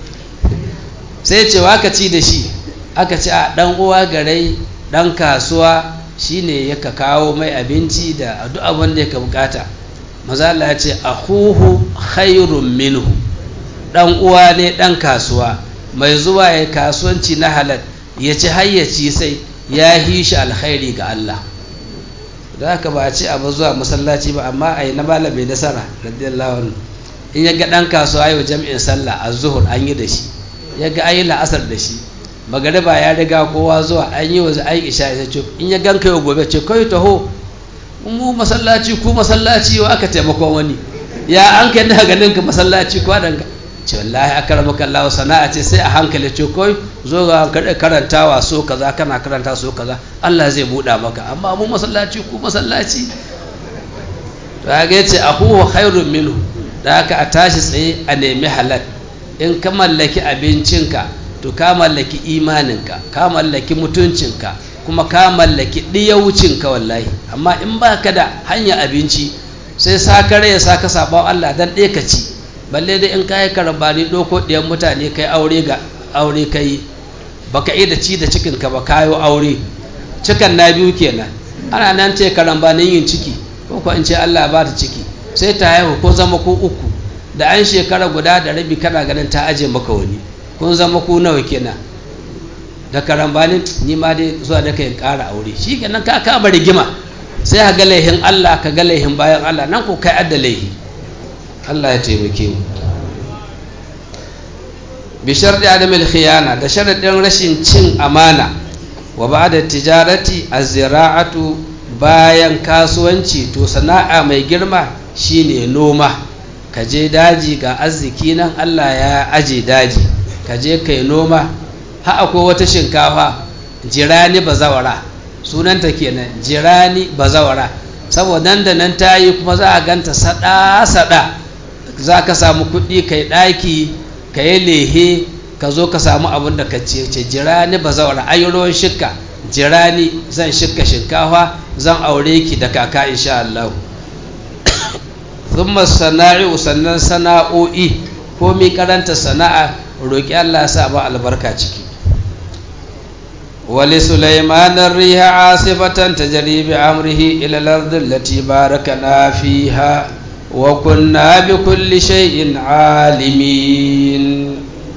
sai ce aka ci da shi aka ci a dan uwa garai dan kasuwa shine yaka kawo mai abinci da duk abin da yake bukata maza Allah ya ce akhuhu khairun minhu dan uwa ne dan kasuwa mai zuwa ya kasuwanci na halal ya ci hayyaci sai ya hishi alkhairi ga Allah da haka ba a ce abu zuwa masallaci ba amma a yi na malam mai nasara radiyallahu anhu in ya ga ɗan kasuwa yau jami'in sallah a zuhur an yi da shi ya ga an yi la'asar da shi magariba ya riga kowa zuwa an yi wa an isha ya ce in ya ganka yau gobe ce kai taho mu masallaci ku masallaci wa aka taimakon wani ya an kai na ganin ka masallaci ko dan ce wallahi akramaka Allah sana'a ce sai a hankali ce kai zo ga karantawa so kaza kana karanta so kaza Allah zai buɗa maka amma mu masallaci ku masallaci to ga yace akuhu khairun minhu da haka a tashi tsaye a nemi halal in ka mallaki abincinka to ka mallaki imaninka ka mallaki mutuncinka kuma ka mallaki ɗiyaucinka wallahi amma in ba ka da hanyar abinci sai sakare ya saka sabon Allah dan ɗaya ka ci balle dai in kayi karambani ɗoko ɗiyan mutane kai aure ga aure kai baka iya da ci da cikin ka ba kayo aure cikan na biyu kenan ana nan ce karambanin yin ciki ko ko in ce Allah ba ta ciki sai ta haihu ko zama ko uku da an shekara guda da rabi kana ganin ta aje maka wani kun zama ku nawa kenan da karambanin ni ma dai zuwa da kai ƙara aure shi kenan ka kama rigima sai ka ga laihin Allah ka ga laihin bayan Allah nan ko kai adda laihi Allah ya taimake mu bi sharɗi adamil khiyana da sharaɗin rashin cin amana wa ba'da tijarati az-zira'atu bayan kasuwanci to sana'a mai girma shine noma ka je daji ga arziki nan Allah ya aje daji ka je kai noma ha akwai wata shinkafa jirani bazawara sunanta kenan jirani bazawara saboda nan da nan ta yi kuma za a ganta sada-sada za ka samu kuɗi kai ɗaki ka yi lehe ka zo ka samu abin da ka ce ce jirani bazawara ayi ruwan shikka jirani zan shikka shinkafa zan aure ki da kaka insha Allah thumma sana'i sannan sana'o'i ko mi karanta sana'a roki Allah sa ba albarka ciki wali sulaiman ar-riha asifatan tajri bi amrihi ila al-ard allati barakana fiha wa kunna bi kulli shay'in alimin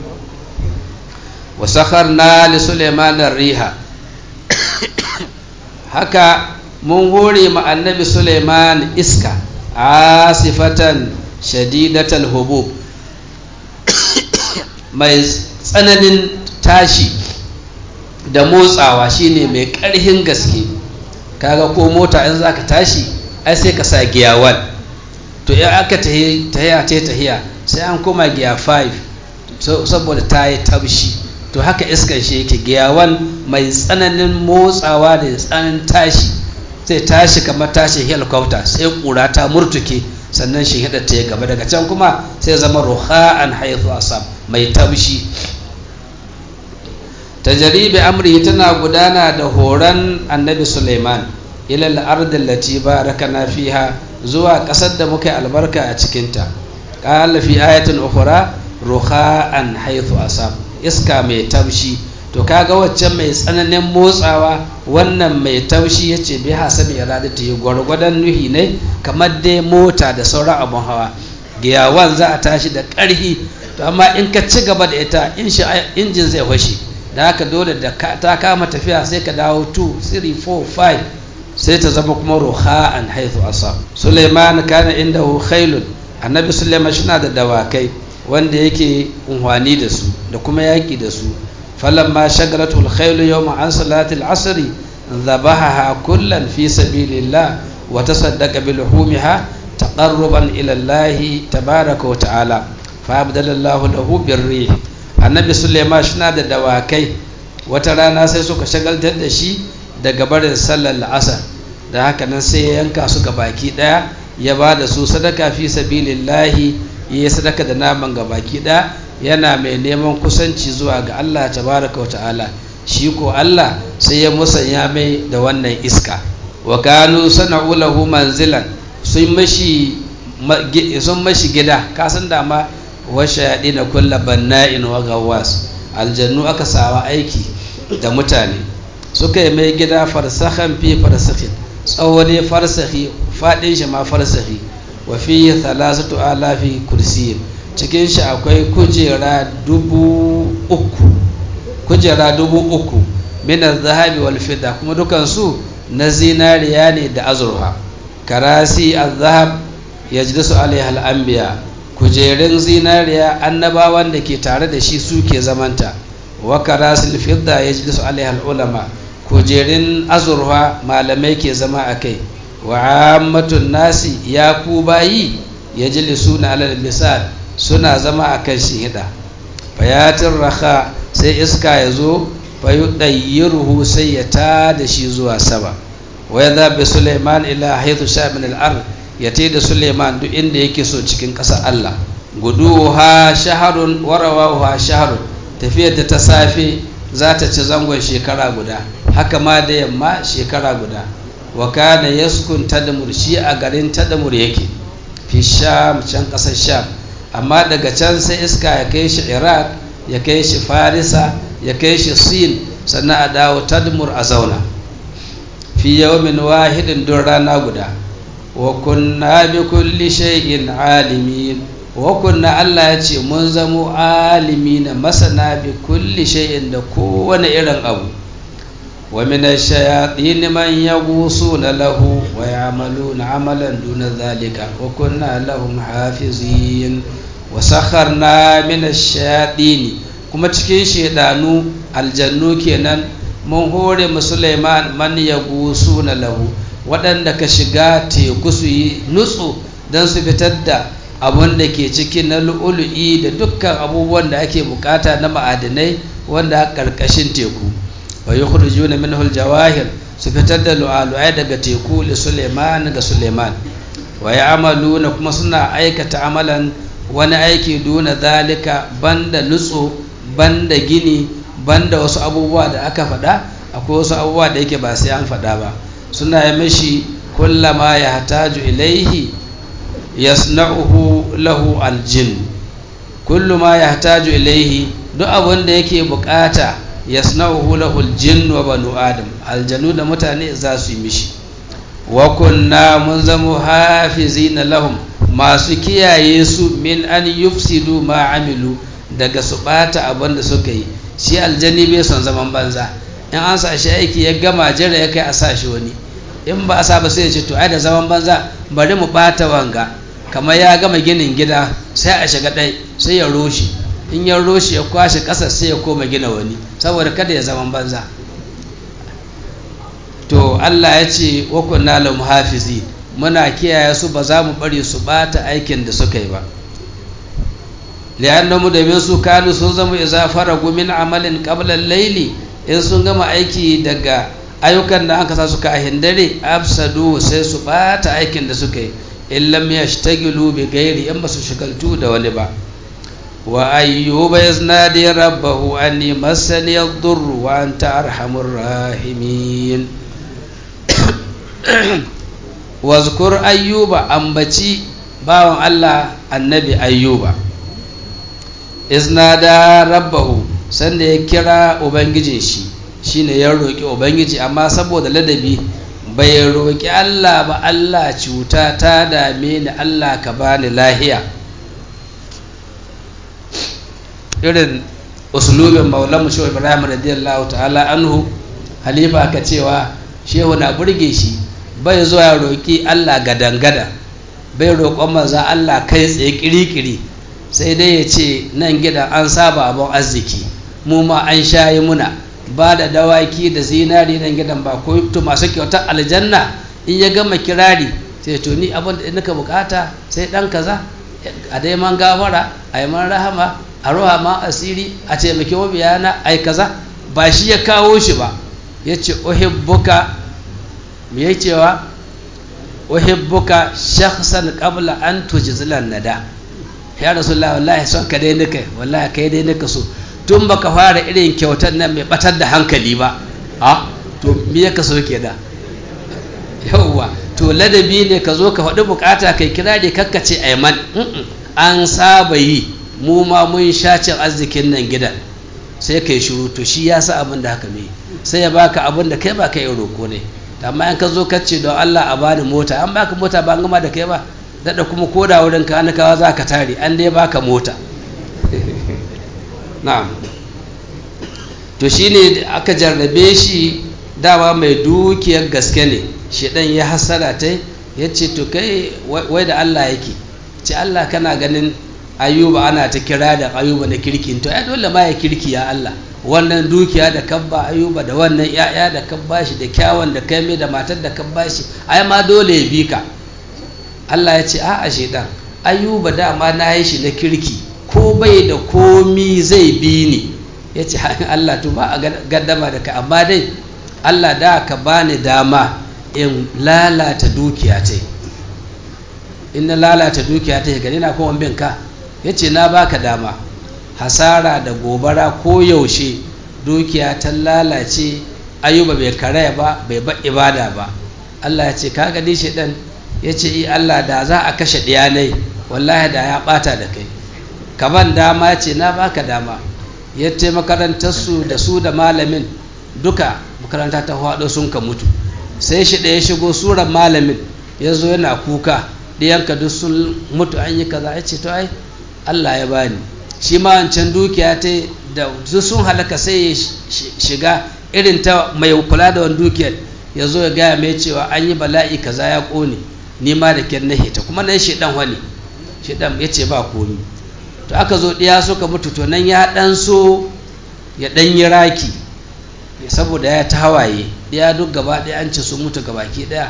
wa sakharna li sulaiman ar-riha haka mun hore ma annabi sulaiman iska asifatan shadidatal hubub mai tsananin tashi da motsawa shine mai ƙarhin gaske kaga ko mota in zaka tashi ai sai ka sa giya 1 to in aka tahiya ce tahiya sai an koma giya 5 saboda ta yi tabshi to haka iskan shi yake giya 1 mai tsananin motsawa da tsananin tashi zai tashi kamar tashi helicopter sai kura ta murtuke sannan shi hada ta gaba daga can kuma sai zama ruha'an haithu asab mai tabshi tajribi amri tana gudana da horon annabi Suleiman ila al-ard allati barakana fiha zuwa kasar da muka albarka a cikin ta qala fi ayatin ukhra ruha'an haithu asab iska mai tabshi to kaga waccan mai tsananin motsawa wannan mai taushi ya ce bai hasabi iradata yi gwargwadon nuhi ne kamar dai mota da sauran abun hawa giyawan za a tashi da ƙarhi to amma in ka ci gaba da ita injin zai fashe da haka dole da ta kama tafiya sai ka dawo 2 3 4 5 sai ta zama kuma ruha an haithu asa suleiman kana inda khailun annabi suleiman shi da dawakai wanda yake unhwani da su da kuma yaƙi da su فلما شغلته الخيل يوم عن صلاة العصر ذبحها كلا في سبيل الله وتصدق بلحومها تقربا إلى الله تبارك وتعالى فأبدل الله له بالريح النبي سليمان شنا da dawakai wata rana sai suka shagaltar da shi daga barin sallar la'asar da haka nan sai ya yanka su baki daya ya ba da su sadaka fi sabilillahi ya sadaka da naman gabaki daya yana mai neman kusanci zuwa ga Allah tabaraka wa ta'ala shi ko Allah sai ya musanya mai da wannan iska wa kanu sana'u lahu manzilan sun mashi sun mashi gida kasan da ma wa shayadina kullu banna'in wa gawwas aljannu aka sawa aiki da mutane suka yi mai gida farsahan fi farsakhin tsawo ne farsahi fadin shi ma farsahi wa fi thalathatu alafi kursiyin cikin shi akwai kujera dubu uku kujera dubu uku minar zahabi wal fida kuma dukansu na zinariya ne da azurfa karasi azhab ya ji su alaiha al'ambiya kujerun zinariya annabawan da ke tare da shi suke zamanta wa karasi fidda ya ji su alaiha al'ulama kujerun azurfa malamai ke zama a kai wa ammatun nasi ya ku bayi ya ji suna alal misal suna zama a kan shihida fayatin raka sai iska ya zo fayu ɗayyiruhu sai ya ta da shi zuwa sama waya zaɓe suleiman ila haithu sha min al'ar ya te da suleiman duk inda yake so cikin ƙasar allah gudu ha shaharun warawa ha shaharun tafiyar da ta safe za ta ci zangon shekara guda haka ma da yamma shekara guda wa kana yaskun tadmur shi a garin tadmur yake fi sham can ƙasar sham amma daga can sai iska ya kai shi iraq ya kai shi farisa ya kai shi sin sannan a dawo tadmur a zauna fi yawmin wahidin don rana guda wa kunna bi kulli shay'in alimin wa kunna Allah ya ce mun zamo alimina masana bi kulli shay'in da kowane irin abu wa min ash-shayatin man yaghusuna lahu wa ya'maluna amalan duna dhalika wa kunna lahum hafizin wa sakharna min ash-shayatin kuma cikin shedanu aljannu kenan mun hore mu Sulaiman man yaghusuna lahu waɗanda ka shiga teku su yi nutsu don su fitar da abun da ke ciki na lu'ulu'i da dukkan abubuwan da ake bukata na ma'adinai wanda a ƙarƙashin teku wa yi hudu juna min jawahir su fitar da lu'alu'ai daga teku li suleiman ga suleiman wa ya amalu na kuma suna aikata amalan wani aiki duna zalika banda nutsu banda gini banda wasu abubuwa da aka faɗa akwai wasu abubuwa da yake ba sai an faɗa ba suna yi mishi kullama ya hataju ilaihi yasna'uhu lahu aljin kullu ma yahtaju ilaihi duk abin da yake bukata yasna'uhu lahu aljin wa banu adam aljanu da mutane za su yi mishi wa kunna mun zamo hafizina lahum masu kiyaye su min an yufsidu ma amilu daga su bata abin da suka yi shi aljani bai son zaman banza in an sa shi aiki ya gama jira ya kai a sa shi wani in ba a sa ba sai ya ce to ai da zaman banza bari mu bata wanga kamar ya gama ginin gida sai a shiga ɗai sai ya roshe in ya roshe ya kwashe ƙasa sai ya koma gina wani saboda kada ya zaman banza to Allah ya ce wa kunna lahum hafizi muna kiyaye su ba za mu bari su bata aikin da suka yi ba li'annahu domin su kanu sun zama idza faragu min amalin qabla al-layli in sun gama aiki daga ayyukan da aka sa suka a hindare afsadu sai su bata aikin da suka yi in lam yashtagilu bi ghairi in basu shigaltu da wani ba wa ayyuba yaznadi rabbahu anni massani ad-durr wa anta arhamur rahimin wazkur ayyuba ambaci bawan Allah annabi ayyuba iznada rabbahu sanda ya kira ubangijin shi shine ya roki ubangiji amma saboda ladabi bai roƙi Allah ba Allah cuta ta dame ni Allah ka bani lahiya irin usulubin maulamu shehu ibrahim radiyallahu ta'ala anhu halifa ka cewa shehu na burge shi bai zuwa ya roƙi Allah gadangada bai roƙon maza Allah kai tsaye kirikiri sai dai ya ce nan gidan an saba abin arziki mu ma an shayi muna ba da dawaki da zinari nan gidan ba ko to masu kyautar aljanna in ya gama kirari sai to ni abin da nika bukata sai dan kaza a dai man gafara a yi man rahama a roha ma asiri a taimaki mabiyana a yi kaza ba shi ya kawo shi ba ya ce uhibbuka me ya cewa uhibbuka shakhsan qabla an tujzilan nada ya rasulullah wallahi son ka dai nika wallahi kai dai nika so tun baka fara irin kyautar nan mai batar da hankali ba a to me ya kaso ke da yauwa to ladabi ne ka zo ka faɗi bukata kai kira da kakkace aiman an saba yi mu ma mun sha cin arzikin nan gidan sai kai shiru to shi ya sa abin da haka mai sai ya baka abin da kai ba kai roko ne amma in ka zo ka ce don Allah a bani mota an baka mota ba an gama da kai ba daɗa kuma koda wurin ka kawa za ka tare an dai baka mota na'am to shine aka jarrabe shi dama mai dukiyar gaske ne shedan ya hasara ta ya ce to kai wai da Allah yake ce Allah kana ganin ayuba ana ta kira da ayuba na kirki to ya dole ma ya kirki ya Allah wannan dukiya da kabba ayuba da wannan ya'ya da kabba shi da kyawun da kai mai da matar da kabba shi ai ma dole ya bi ka Allah ya ce a'a shedan ayuba dama na yi shi na kirki ko bai da komi zai bi ni ya ce Allah to ba a gaddama da ka amma dai Allah da ka bani dama in lalata dukiya ta in na lalata dukiya ta gani na kuma bin ka ya ce na baka dama hasara da gobara ko yaushe dukiya ta lalace ayuba bai karaya ba bai ba ibada ba Allah ya ce ka gani shi dan ya ce Allah da za a kashe ɗiyanai wallahi da ya ɓata da kai kaban dama ce na baka dama ya ce makarantarsu da su da malamin duka makaranta ta haɗo sun ka mutu sai shi ɗaya shigo suran malamin ya zo yana kuka ɗiyanka duk sun mutu an yi kaza ya ce to ai Allah ya bani shi ma wancan dukiya ta da duk sun halaka sai ya shiga irin ta mai kula da wani dukiyar ya zo ya gaya mai cewa an yi bala'i kaza ya ƙone ni ma da kyan na hita kuma nan shi ɗan wani shi ɗan ya ce ba komi to aka zo ɗiya suka mutu to nan ya ɗan so ya ɗan yi raki saboda ya ta hawaye ɗiya duk gaba ɗaya an ce sun mutu gabaki ɗaya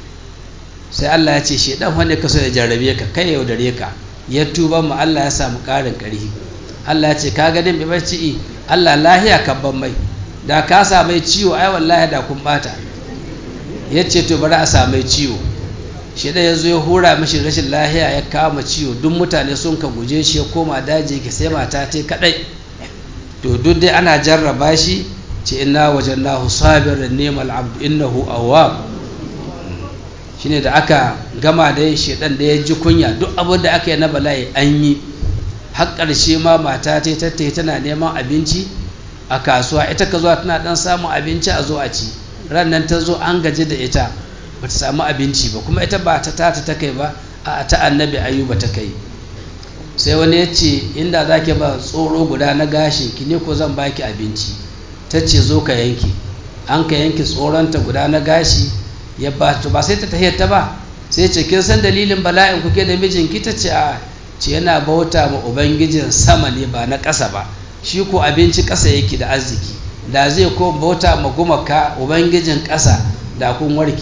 sai Allah ya ce shi ɗan wani ka so ya jarrabe ka kai yaudare ka ya tuba mu Allah ya samu ƙarin ƙarfi Allah ya ce ka ganin bai bacci Allah lahiya ka ban mai da ka samai ciwo ai wallahi da kun bata ya ce to bari a samai ciwo shi da ya zo ya hura mashi rashin lahiya ya kama ciwo duk mutane sun ka guje shi ya koma daji ki sai mata ta kadai to duk dai ana jarraba shi ce inna wajannahu sabiran ni'mal abdu innahu awwab shine da aka gama da shedan da ya ji kunya duk abin da aka yi na bala'i an yi har ƙarshe ma mata ta tattaye tana neman abinci a kasuwa ita ka zuwa tana dan samun abinci a zo a ci ran nan ta zo an gaji da ita ba ta samu abinci ba kuma ita ba ta tata ta kai ba a ta annabi ayuba ta kai sai wani ya ce inda za ki ba tsoro guda na gashin ki ne ko zan baki abinci ta ce zo ka yanke an ka yanke tsoronta guda na gashi ya ba to ba sai ta tahiyar ta ba sai ce kin san dalilin bala'in kuke da mijinki ta ce a ce yana bauta ma ubangijin sama ne ba na ƙasa ba shi ko abinci ƙasa yake da arziki da zai ko bauta ma gumaka ubangijin ƙasa da kun warke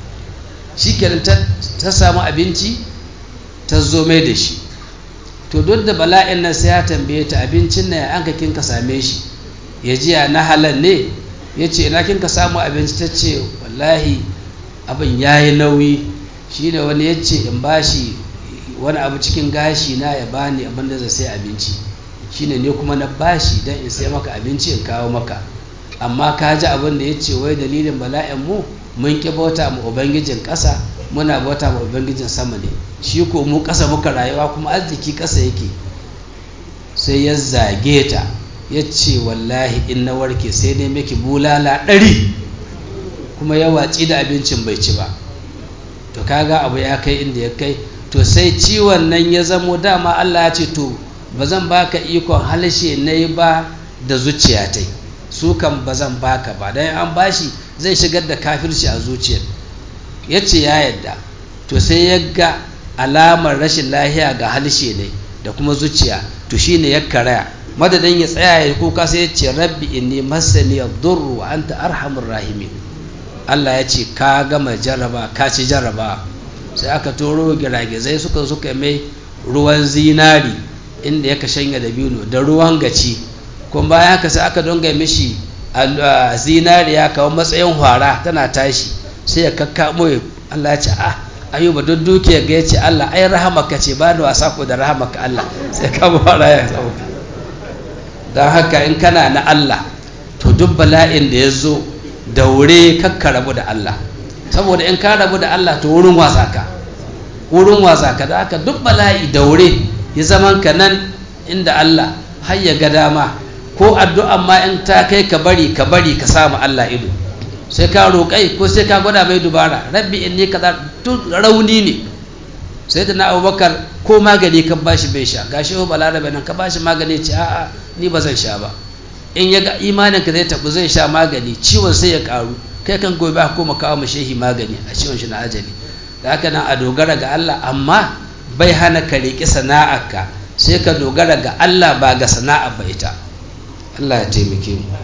shi kenan ta samu abinci ta zo mai da shi to duk da bala'in nan sai ya tambaye ta abincin nan an ka kin ka same shi ya ji na halal ne ya ce ina kin ka samu abinci ta ce wallahi abin ya yi nauyi shi ne wani ya ce in bashi wani abu cikin gashi na ya bani abin da zai sai abinci shine ne kuma na bashi don in sai maka abinci in kawo maka amma ka ji abin da ya ce wai dalilin bala'in mu mun ki bauta mu ubangijin ƙasa muna bauta mu ubangijin sama ne shi ko mu ƙasa muka rayuwa kuma arziki ƙasa yake sai ya zage ta ya ce wallahi in na warke sai ne miki bulala ɗari kuma ya watsi da abincin bai ci ba to kaga abu ya kai inda ya kai to sai ciwon nan ya zamo dama Allah ya ce to ba zan baka ikon halshe na yi ba da zuciya ta su kan ba zan baka ba don an bashi zai shigar da kafirci a zuciyar ya ce ya yadda to sai ya ga alamar rashin lahiya ga halshe ne da kuma zuciya to shine ya karaya madadin ya tsaya ya kuka sai ya ce rabbi inni masani yadurru wa anta arhamur rahimin Allah ya ce ka gama jarraba ka ci jarraba sai aka toro giragizai suka suka mai ruwan zinari inda ya shanya da biyu da ruwan gaci kuma bayan haka sai aka donga mishi zinariya kawo matsayin hwara tana tashi sai ya kakkamo Allah ya ce ah ayuba duk dukiyar ga ya ce Allah ai rahamaka ce ba da wasa ko da rahamaka Allah sai ka hwara ya sauka don haka in kana na Allah to duk bala'in da ya zo daure kakka rabu da Allah saboda in ka rabu da Allah to wurin wasa ka wurin wasa ka da haka duk bala'i daure ya zaman ka nan inda Allah har ya ga dama ko addu'a ma in ta kai ka bari ka bari ka samu Allah ido sai ka roƙai ko sai ka gwada mai dubara rabbi inni kaza duk rauni ne sai da na abubakar ko magani ka bashi bai sha gashi ho balarabe nan ka bashi magani ce a'a ni ba zan sha ba in ya ga imanin ka zai tabu zai sha magani ciwon sai ya karu kai kan gobe ko koma kawo shehi magani a ciwon shi na ajali da haka nan a dogara ga Allah amma bai hana ka riƙi sana'arka sai ka dogara ga Allah ba ga sana'a ba ita Allah ya taimake mu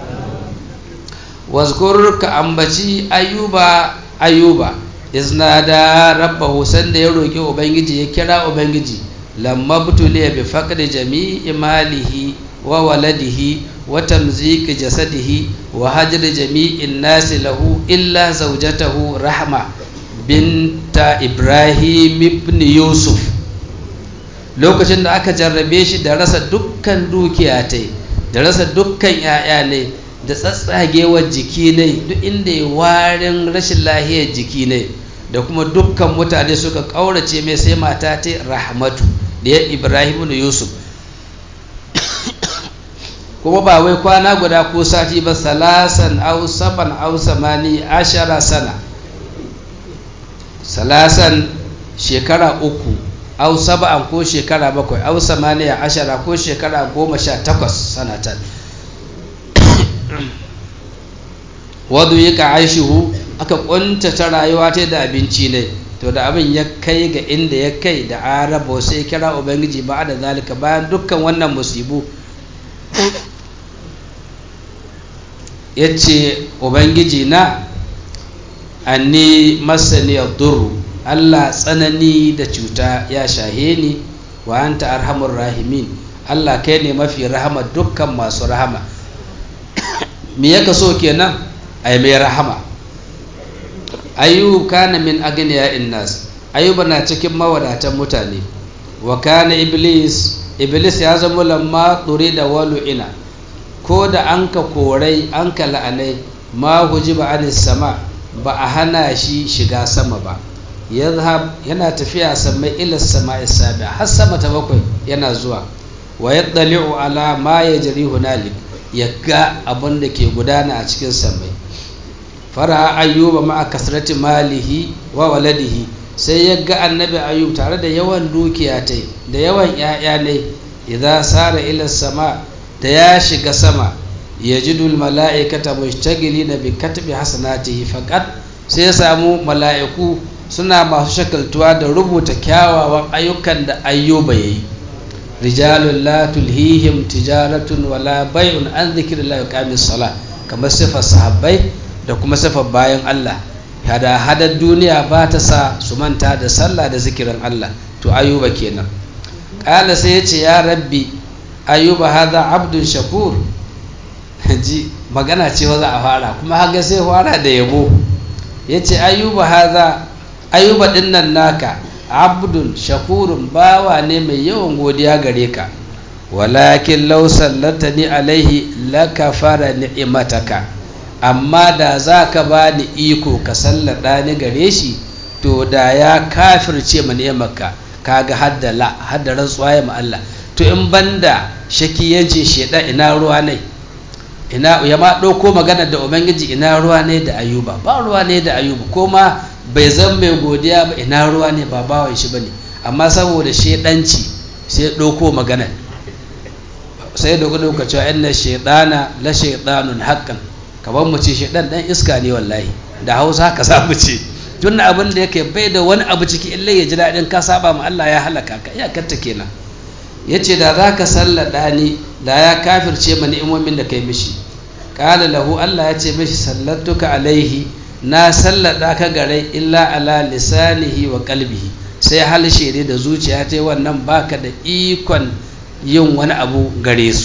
wazkur ka ambaci ayuba ayuba iznada rabbahu sanda ya roki ubangiji ya kira ubangiji lamma butuliya bi faqdi jami'i malihi wa waladihi wa tamzik jasadihi wa hajri jami'in nasi lahu illa zawjatahu rahma binta ibrahim ibn yusuf lokacin da aka jarrabe shi da rasa dukkan dukiya ta da rasa dukkan 'ya'ya ne da tsatsagewar jiki ne duk inda ya warin rashin lahiyar jiki ne da kuma dukkan mutane suka ƙaurace mai sai mata ta rahmatu da ya ibrahim da yusuf kuma ba wai kwana guda ko sati ba salasan au saban au samani ashara sana salasan shekara uku au saba'an ko shekara bakwai au samaniya ashara ko shekara goma sha takwas sanatan wadu yi ka aishihu aka kuntata rayuwa ta da abinci ne to da abin ya kai ga inda ya kai da araba sai kira ubangiji ba da zalika bayan dukkan wannan musibu ya ce ubangiji na anni masani duru allah tsanani da cuta ya shahe ni wa anta arhamur rahimin allah kai ne mafi rahama dukkan masu rahama me ya kaso kenan ai mai rahama ayyub kana min agniya innas ayyuba na cikin mawadatan mutane wa kana iblis iblis ya zama lamma da walu ina ko da an ka korai an ka la'anai ma hujiba anis sama ba a hana shi shiga sama ba yadhhab yana tafiya sama ila sama isabi har sama ta bakwai yana zuwa wa yaddali'u ala ma yajri hunalik ya ga abin da ke gudana a cikin samai fara ayyuba ma'a kasrati malihi wa waladihi sai ya ga annabi ayyub tare da yawan dukiya ta da yawan ‘ya'ya ne idza sara ila sama da ya shiga sama ya ji dul mala'ikata mushtagili na bi katbi hasanatihi faqat sai ya samu mala'iku suna masu shakaltuwa da rubuta kyawawan ayyukan da ayyuba yayi rijalun la tulhihim tijaratun wala bai'un an dhikrillahi wa qamis sala kamar sifar sahabbai da kuma sifar bayan Allah hada hadar duniya ba ta sa su manta da sallah da zikirin Allah to ayuba kenan ƙala sai ya ce ya rabbi ayuba haza abdun shakur ji magana ce za a fara kuma haga sai fara da yabo ya ce ayuba haza ayuba dinnan naka abdun shakurun bawa ne mai yawan godiya gare ka walakin law sallatani alaihi lakafara ni'mataka amma da za ka ba ni iko ka sallada ni gare shi to da ya kafirce ma ni'marka kaga hadda la hadda rantsuwa ya ma Allah to in banda shaki yace sheda ina ruwa ne ina ya ma dauko magana da ubangiji ina ruwa ne da ayuba ba ruwa ne da ayuba ko ma bai zan mai godiya ba ina ruwa ne ba bawan shi bane amma saboda shedanci sai dauko magana sai da gudu ka cewa inna shaytana la shaytanun haqqan kamar mu ce shedan dan iska ne wallahi da Hausa haka za mu ce tun abin da yake bai da wani abu ciki illa ya ji daɗin ka saba ma Allah ya halaka ka iyakarta kenan yace da za ka sallada ni da ya kafirce ma ni'imomin da kai mishi qala lahu Allah ya ce mishi sallatuka alaihi na sallada ka gare illa ala lisanihi wa qalbihi sai halshe ne da zuciya ta wannan baka da ikon yin wani abu gare su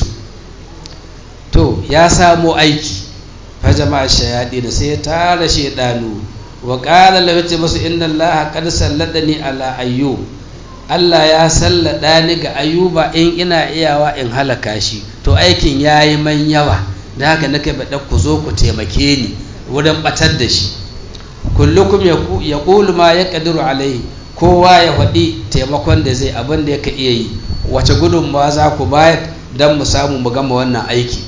to ya samo aiki fa jama'a shayadi da sai ya tara shedanu wa qala lahu ce masu inna allaha qad salladani ala ayyub Allah ya sallada ni ga ayuba in ina iyawa in halaka shi to aikin yayi man yawa da haka nake bada ku zo ku taimake ni wurin batar da shi kullukum yaqulu ma yaqdiru alaihi kowa ya faɗi taimakon da zai abin da yake iya yi wace gudunmawa za ku bayar don mu samu mu gama wannan aiki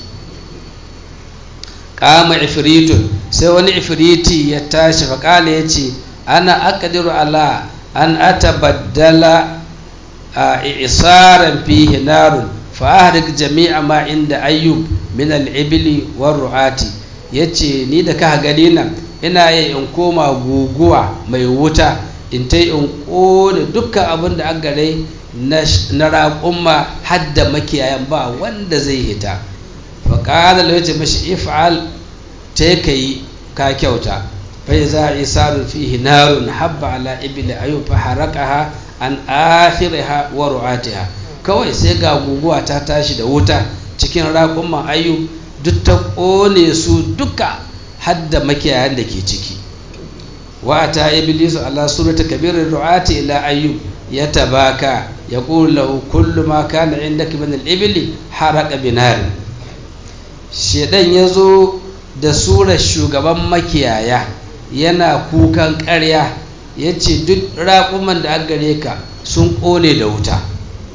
kama ifritun sai wani ifriti ya tashi faƙala ya ce ana akadiru ala an atabaddala a isaran fihi narun fa'ahrik jami'a ma inda ayyub min al'ibili war ru'ati yace ni da ka gani nan ina yi in koma guguwa mai wuta in ta in ƙone dukkan abin da an gare na raƙumma hadda makiyayan ba wanda zai hita faƙalar da wace mashi if'al ta ka yi ka kyauta fai za a isa fihi narun habba ala ibili ayu fa harakaha an akhiriha wa ru'atiha kawai sai ga guguwa ta tashi da wuta cikin raƙumman ayu duk ta ƙone su duka hadda makiyayan da ke ciki وأتى إبليس على سورة كبير الرعاة إلى أيوب يتباكى يقول له كل ما كان عندك من الإبل حرق بنار shedan ya zo da surar shugaban makiyaya yana kukan ƙarya ya ce duk raƙuman da an gare ka sun ƙone da wuta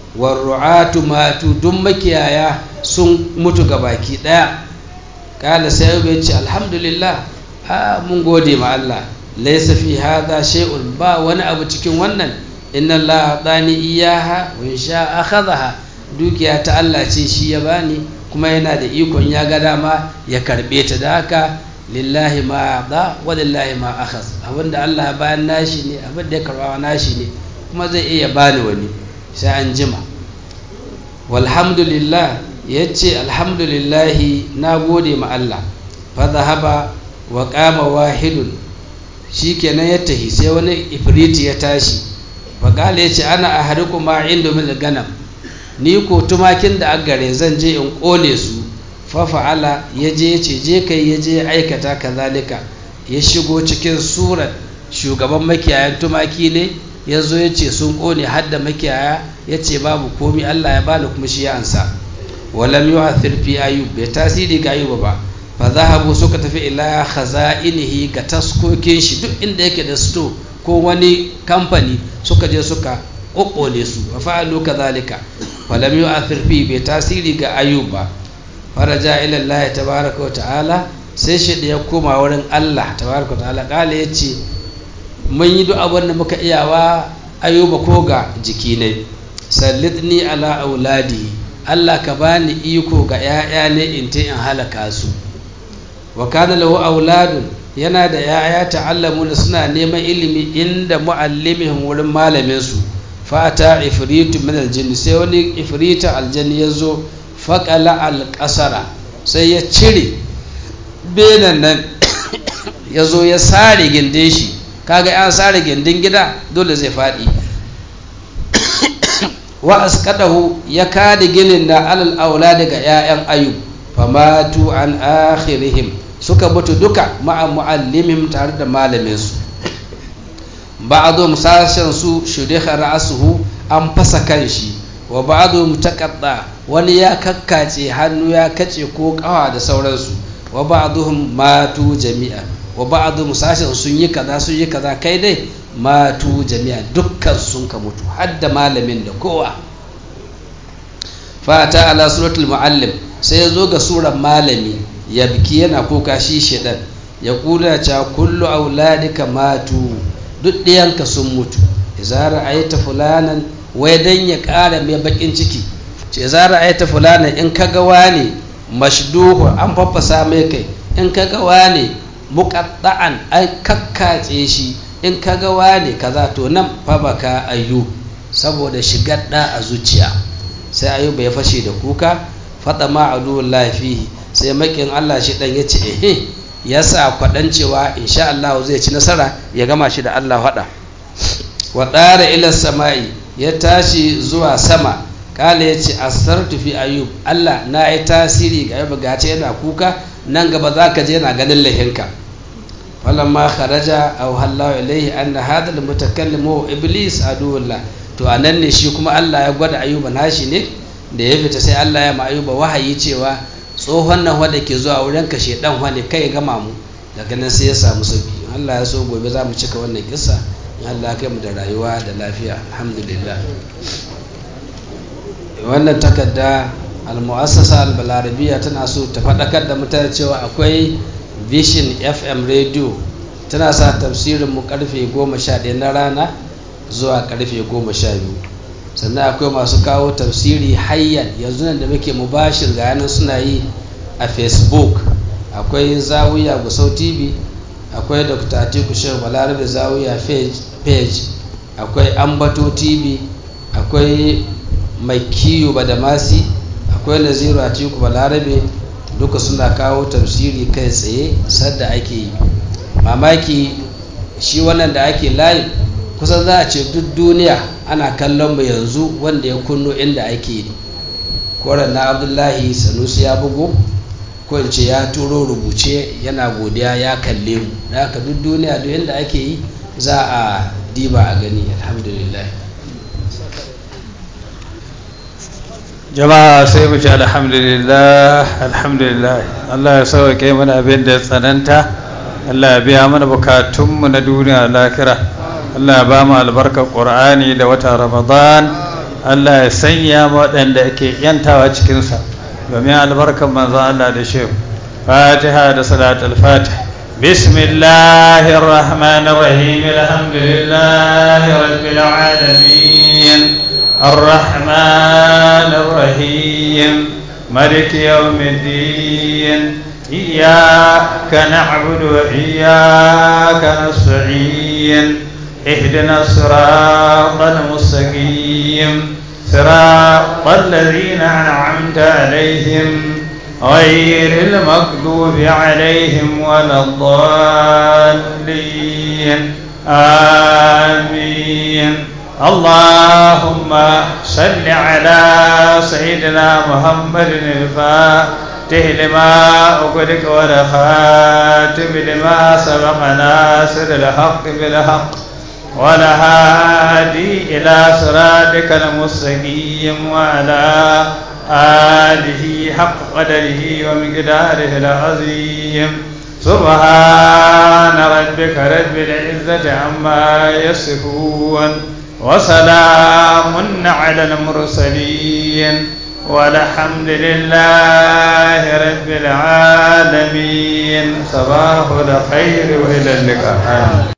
warru'atu matu duk makiyaya sun mutu baki daya kala sai ayyub ya ce alhamdulillah a mun gode ma Allah laysa fi hadha shay'un ba wani abu cikin wannan inna Allah dani iyaha wa insha akhadha dukiya ta Allah ce shi ya bani kuma yana da ikon ya ga dama ya karbe ta da haka lillahi ma da wa lillahi ma akhaz abinda Allah ya bayan nashi ne abinda ya karba nashi ne kuma zai iya bani wani sai an jima walhamdulillah yace alhamdulillahi na gode ma Allah fa zahaba wa qama wahidun shikenan ya tahi sai wani ifriti ya tashi fa kale yace ana ahariku ma inda min ganam ni ko tumakin da gare zan je in kone su fa fa'ala yaje yace je kai yaje aikata kazalika ya shigo cikin surar shugaban makiyayan tumaki ne ya zo ya ce sun ƙone hadda makiyaya ya ce babu komi Allah ya bani kuma shi ya ansa walam yi wa fi ayub bai tasiri ga ayuba ba fa zahabu suka tafi ila khaza'inihi ga taskokin shi duk inda yake da sto ko wani kamfani suka je suka ƙoƙone su wa fa'alu kadhalika walam yi wa fi bai tasiri ga ayub ba faraja ila Allah tabaraka wa ta'ala sai shi da ya koma wurin Allah tabaraka wa ta'ala kala yace mun yi duk abin da muka iyawa ayuba ko ga jiki ne sallitni ala auladi Allah ka bani iko ga 'ya'ya ne in ta in halaka su wa kana lahu auladun yana da 'ya'ya ta'allamuna suna neman ilimi inda muallimihim wurin malamin su fata ifritu min aljinni sai wani ifrita aljanni ya zo faƙala alƙasara sai ya cire benan nan ya zo ya sare gindin shi kaga an sare gindin gida dole zai faɗi wa askadahu ya kada ginin na alal aula daga 'ya'yan ayub famatu an akhirihim suka mutu duka ma'a muallimihim tare da malamin su ba'dhum sashen su shudikha ra'suhu an fasa kanshi wa ba'dhum taqadda wani ya kakkace hannu ya kace ko kawa da sauransu wa ba'dhum matu jami'a wa ba'dhum sashen sun yi kaza sun yi kaza kai dai matu jami'a dukkan sun ka mutu har da malamin da kowa fata ala suratul muallim sai ya zo ga surar malami ya biki yana kuka shi shedan ya kula cha kullu auladika matu duk ɗiyanka sun mutu idza ra'aita fulanan wai dan ya ƙara mai bakin ciki ce idza ra'aita fulanan in kaga wani mashduhu an faffasa mai kai in kaga wani muqatta'an ai kakkace shi in kaga wani kaza to nan fa baka ayyu saboda shigar da a zuciya sai ayuba ya fashe da kuka fada ma aduwallahi fihi sai makin Allah shi dan yace eh ya sa kwadan cewa insha Allah zai ci nasara ya gama shi da Allah hada wa dara ila samai ya tashi zuwa sama kala yace asartu fi ayub Allah na yi tasiri ga ayuba gace yana kuka nan gaba zaka je yana ganin lahinka falamma kharaja aw hallahu ilayhi anna hadha almutakallim huwa iblis aduwullah to anan ne shi kuma Allah ya gwada ayuba nashi ne da ya fita sai Allah ya ma ayuba wahayi cewa tsohon nan wanda ke zuwa wurin ka shedan wanda kai ya gama mu daga nan sai ya samu sauki Allah ya so gobe za mu cika wannan kissa in Allah kai mu da rayuwa da lafiya alhamdulillah wannan takarda al-mu'assasa al-balarabiya tana so ta faɗakar da mutane cewa akwai vision fm radio tana sa tafsirin mu karfe 11 na rana zuwa karfe 12 sannan akwai masu kawo tafsiri hayyan yanzu nan da muke mubashir ga yanan suna yi a facebook akwai zawiya gusau tv akwai dr atiku shehu balarabe zawiya page akwai ambato tv akwai mai kiyo badamasi akwai naziru atiku balarabe duka suna kawo tafsiri kai tsaye sadda ake yi mamaki shi wannan da ake live kusan za a ce duk duniya ana kallon mu yanzu wanda ya kunno inda ake yi koren na abdullahi sanusi ya bugu ko in ce ya turo rubuce yana godiya ya kalle mu da haka duk duniya duk inda ake yi za a diba a gani alhamdulillah jama'a sai mu ce alhamdulillah alhamdulillah Allah ya sauke mana abin da ya tsananta Allah ya biya mana bukatunmu na duniya lakira Allah ya ba mu albarkar Qur'ani da wata Ramadan Allah ya sanya waɗanda ake yantawa cikinsa domin albarkan manzon Allah da shehu fatiha da salatul fatih bismillahir rahmanir rahim alhamdulillahi rabbil alamin arrahmanir rahim مالك يوم الدين إياك نعبد وإياك نستعين اهدنا الصراط المستقيم صراط الذين أنعمت عليهم غير المغضوب عليهم ولا الضالين آمين اللهم صل على سيدنا محمد الفاتح لما أغلق والخاتم لما سبق ناصر الحق بالحق والهادي إلى صراطك المستقيم وعلى آله حق قدره ومقداره العظيم سبحان ربك رب العزة عما يصفون وسلام على المرسلين والحمد لله رب العالمين صباح الخير وإلى اللقاء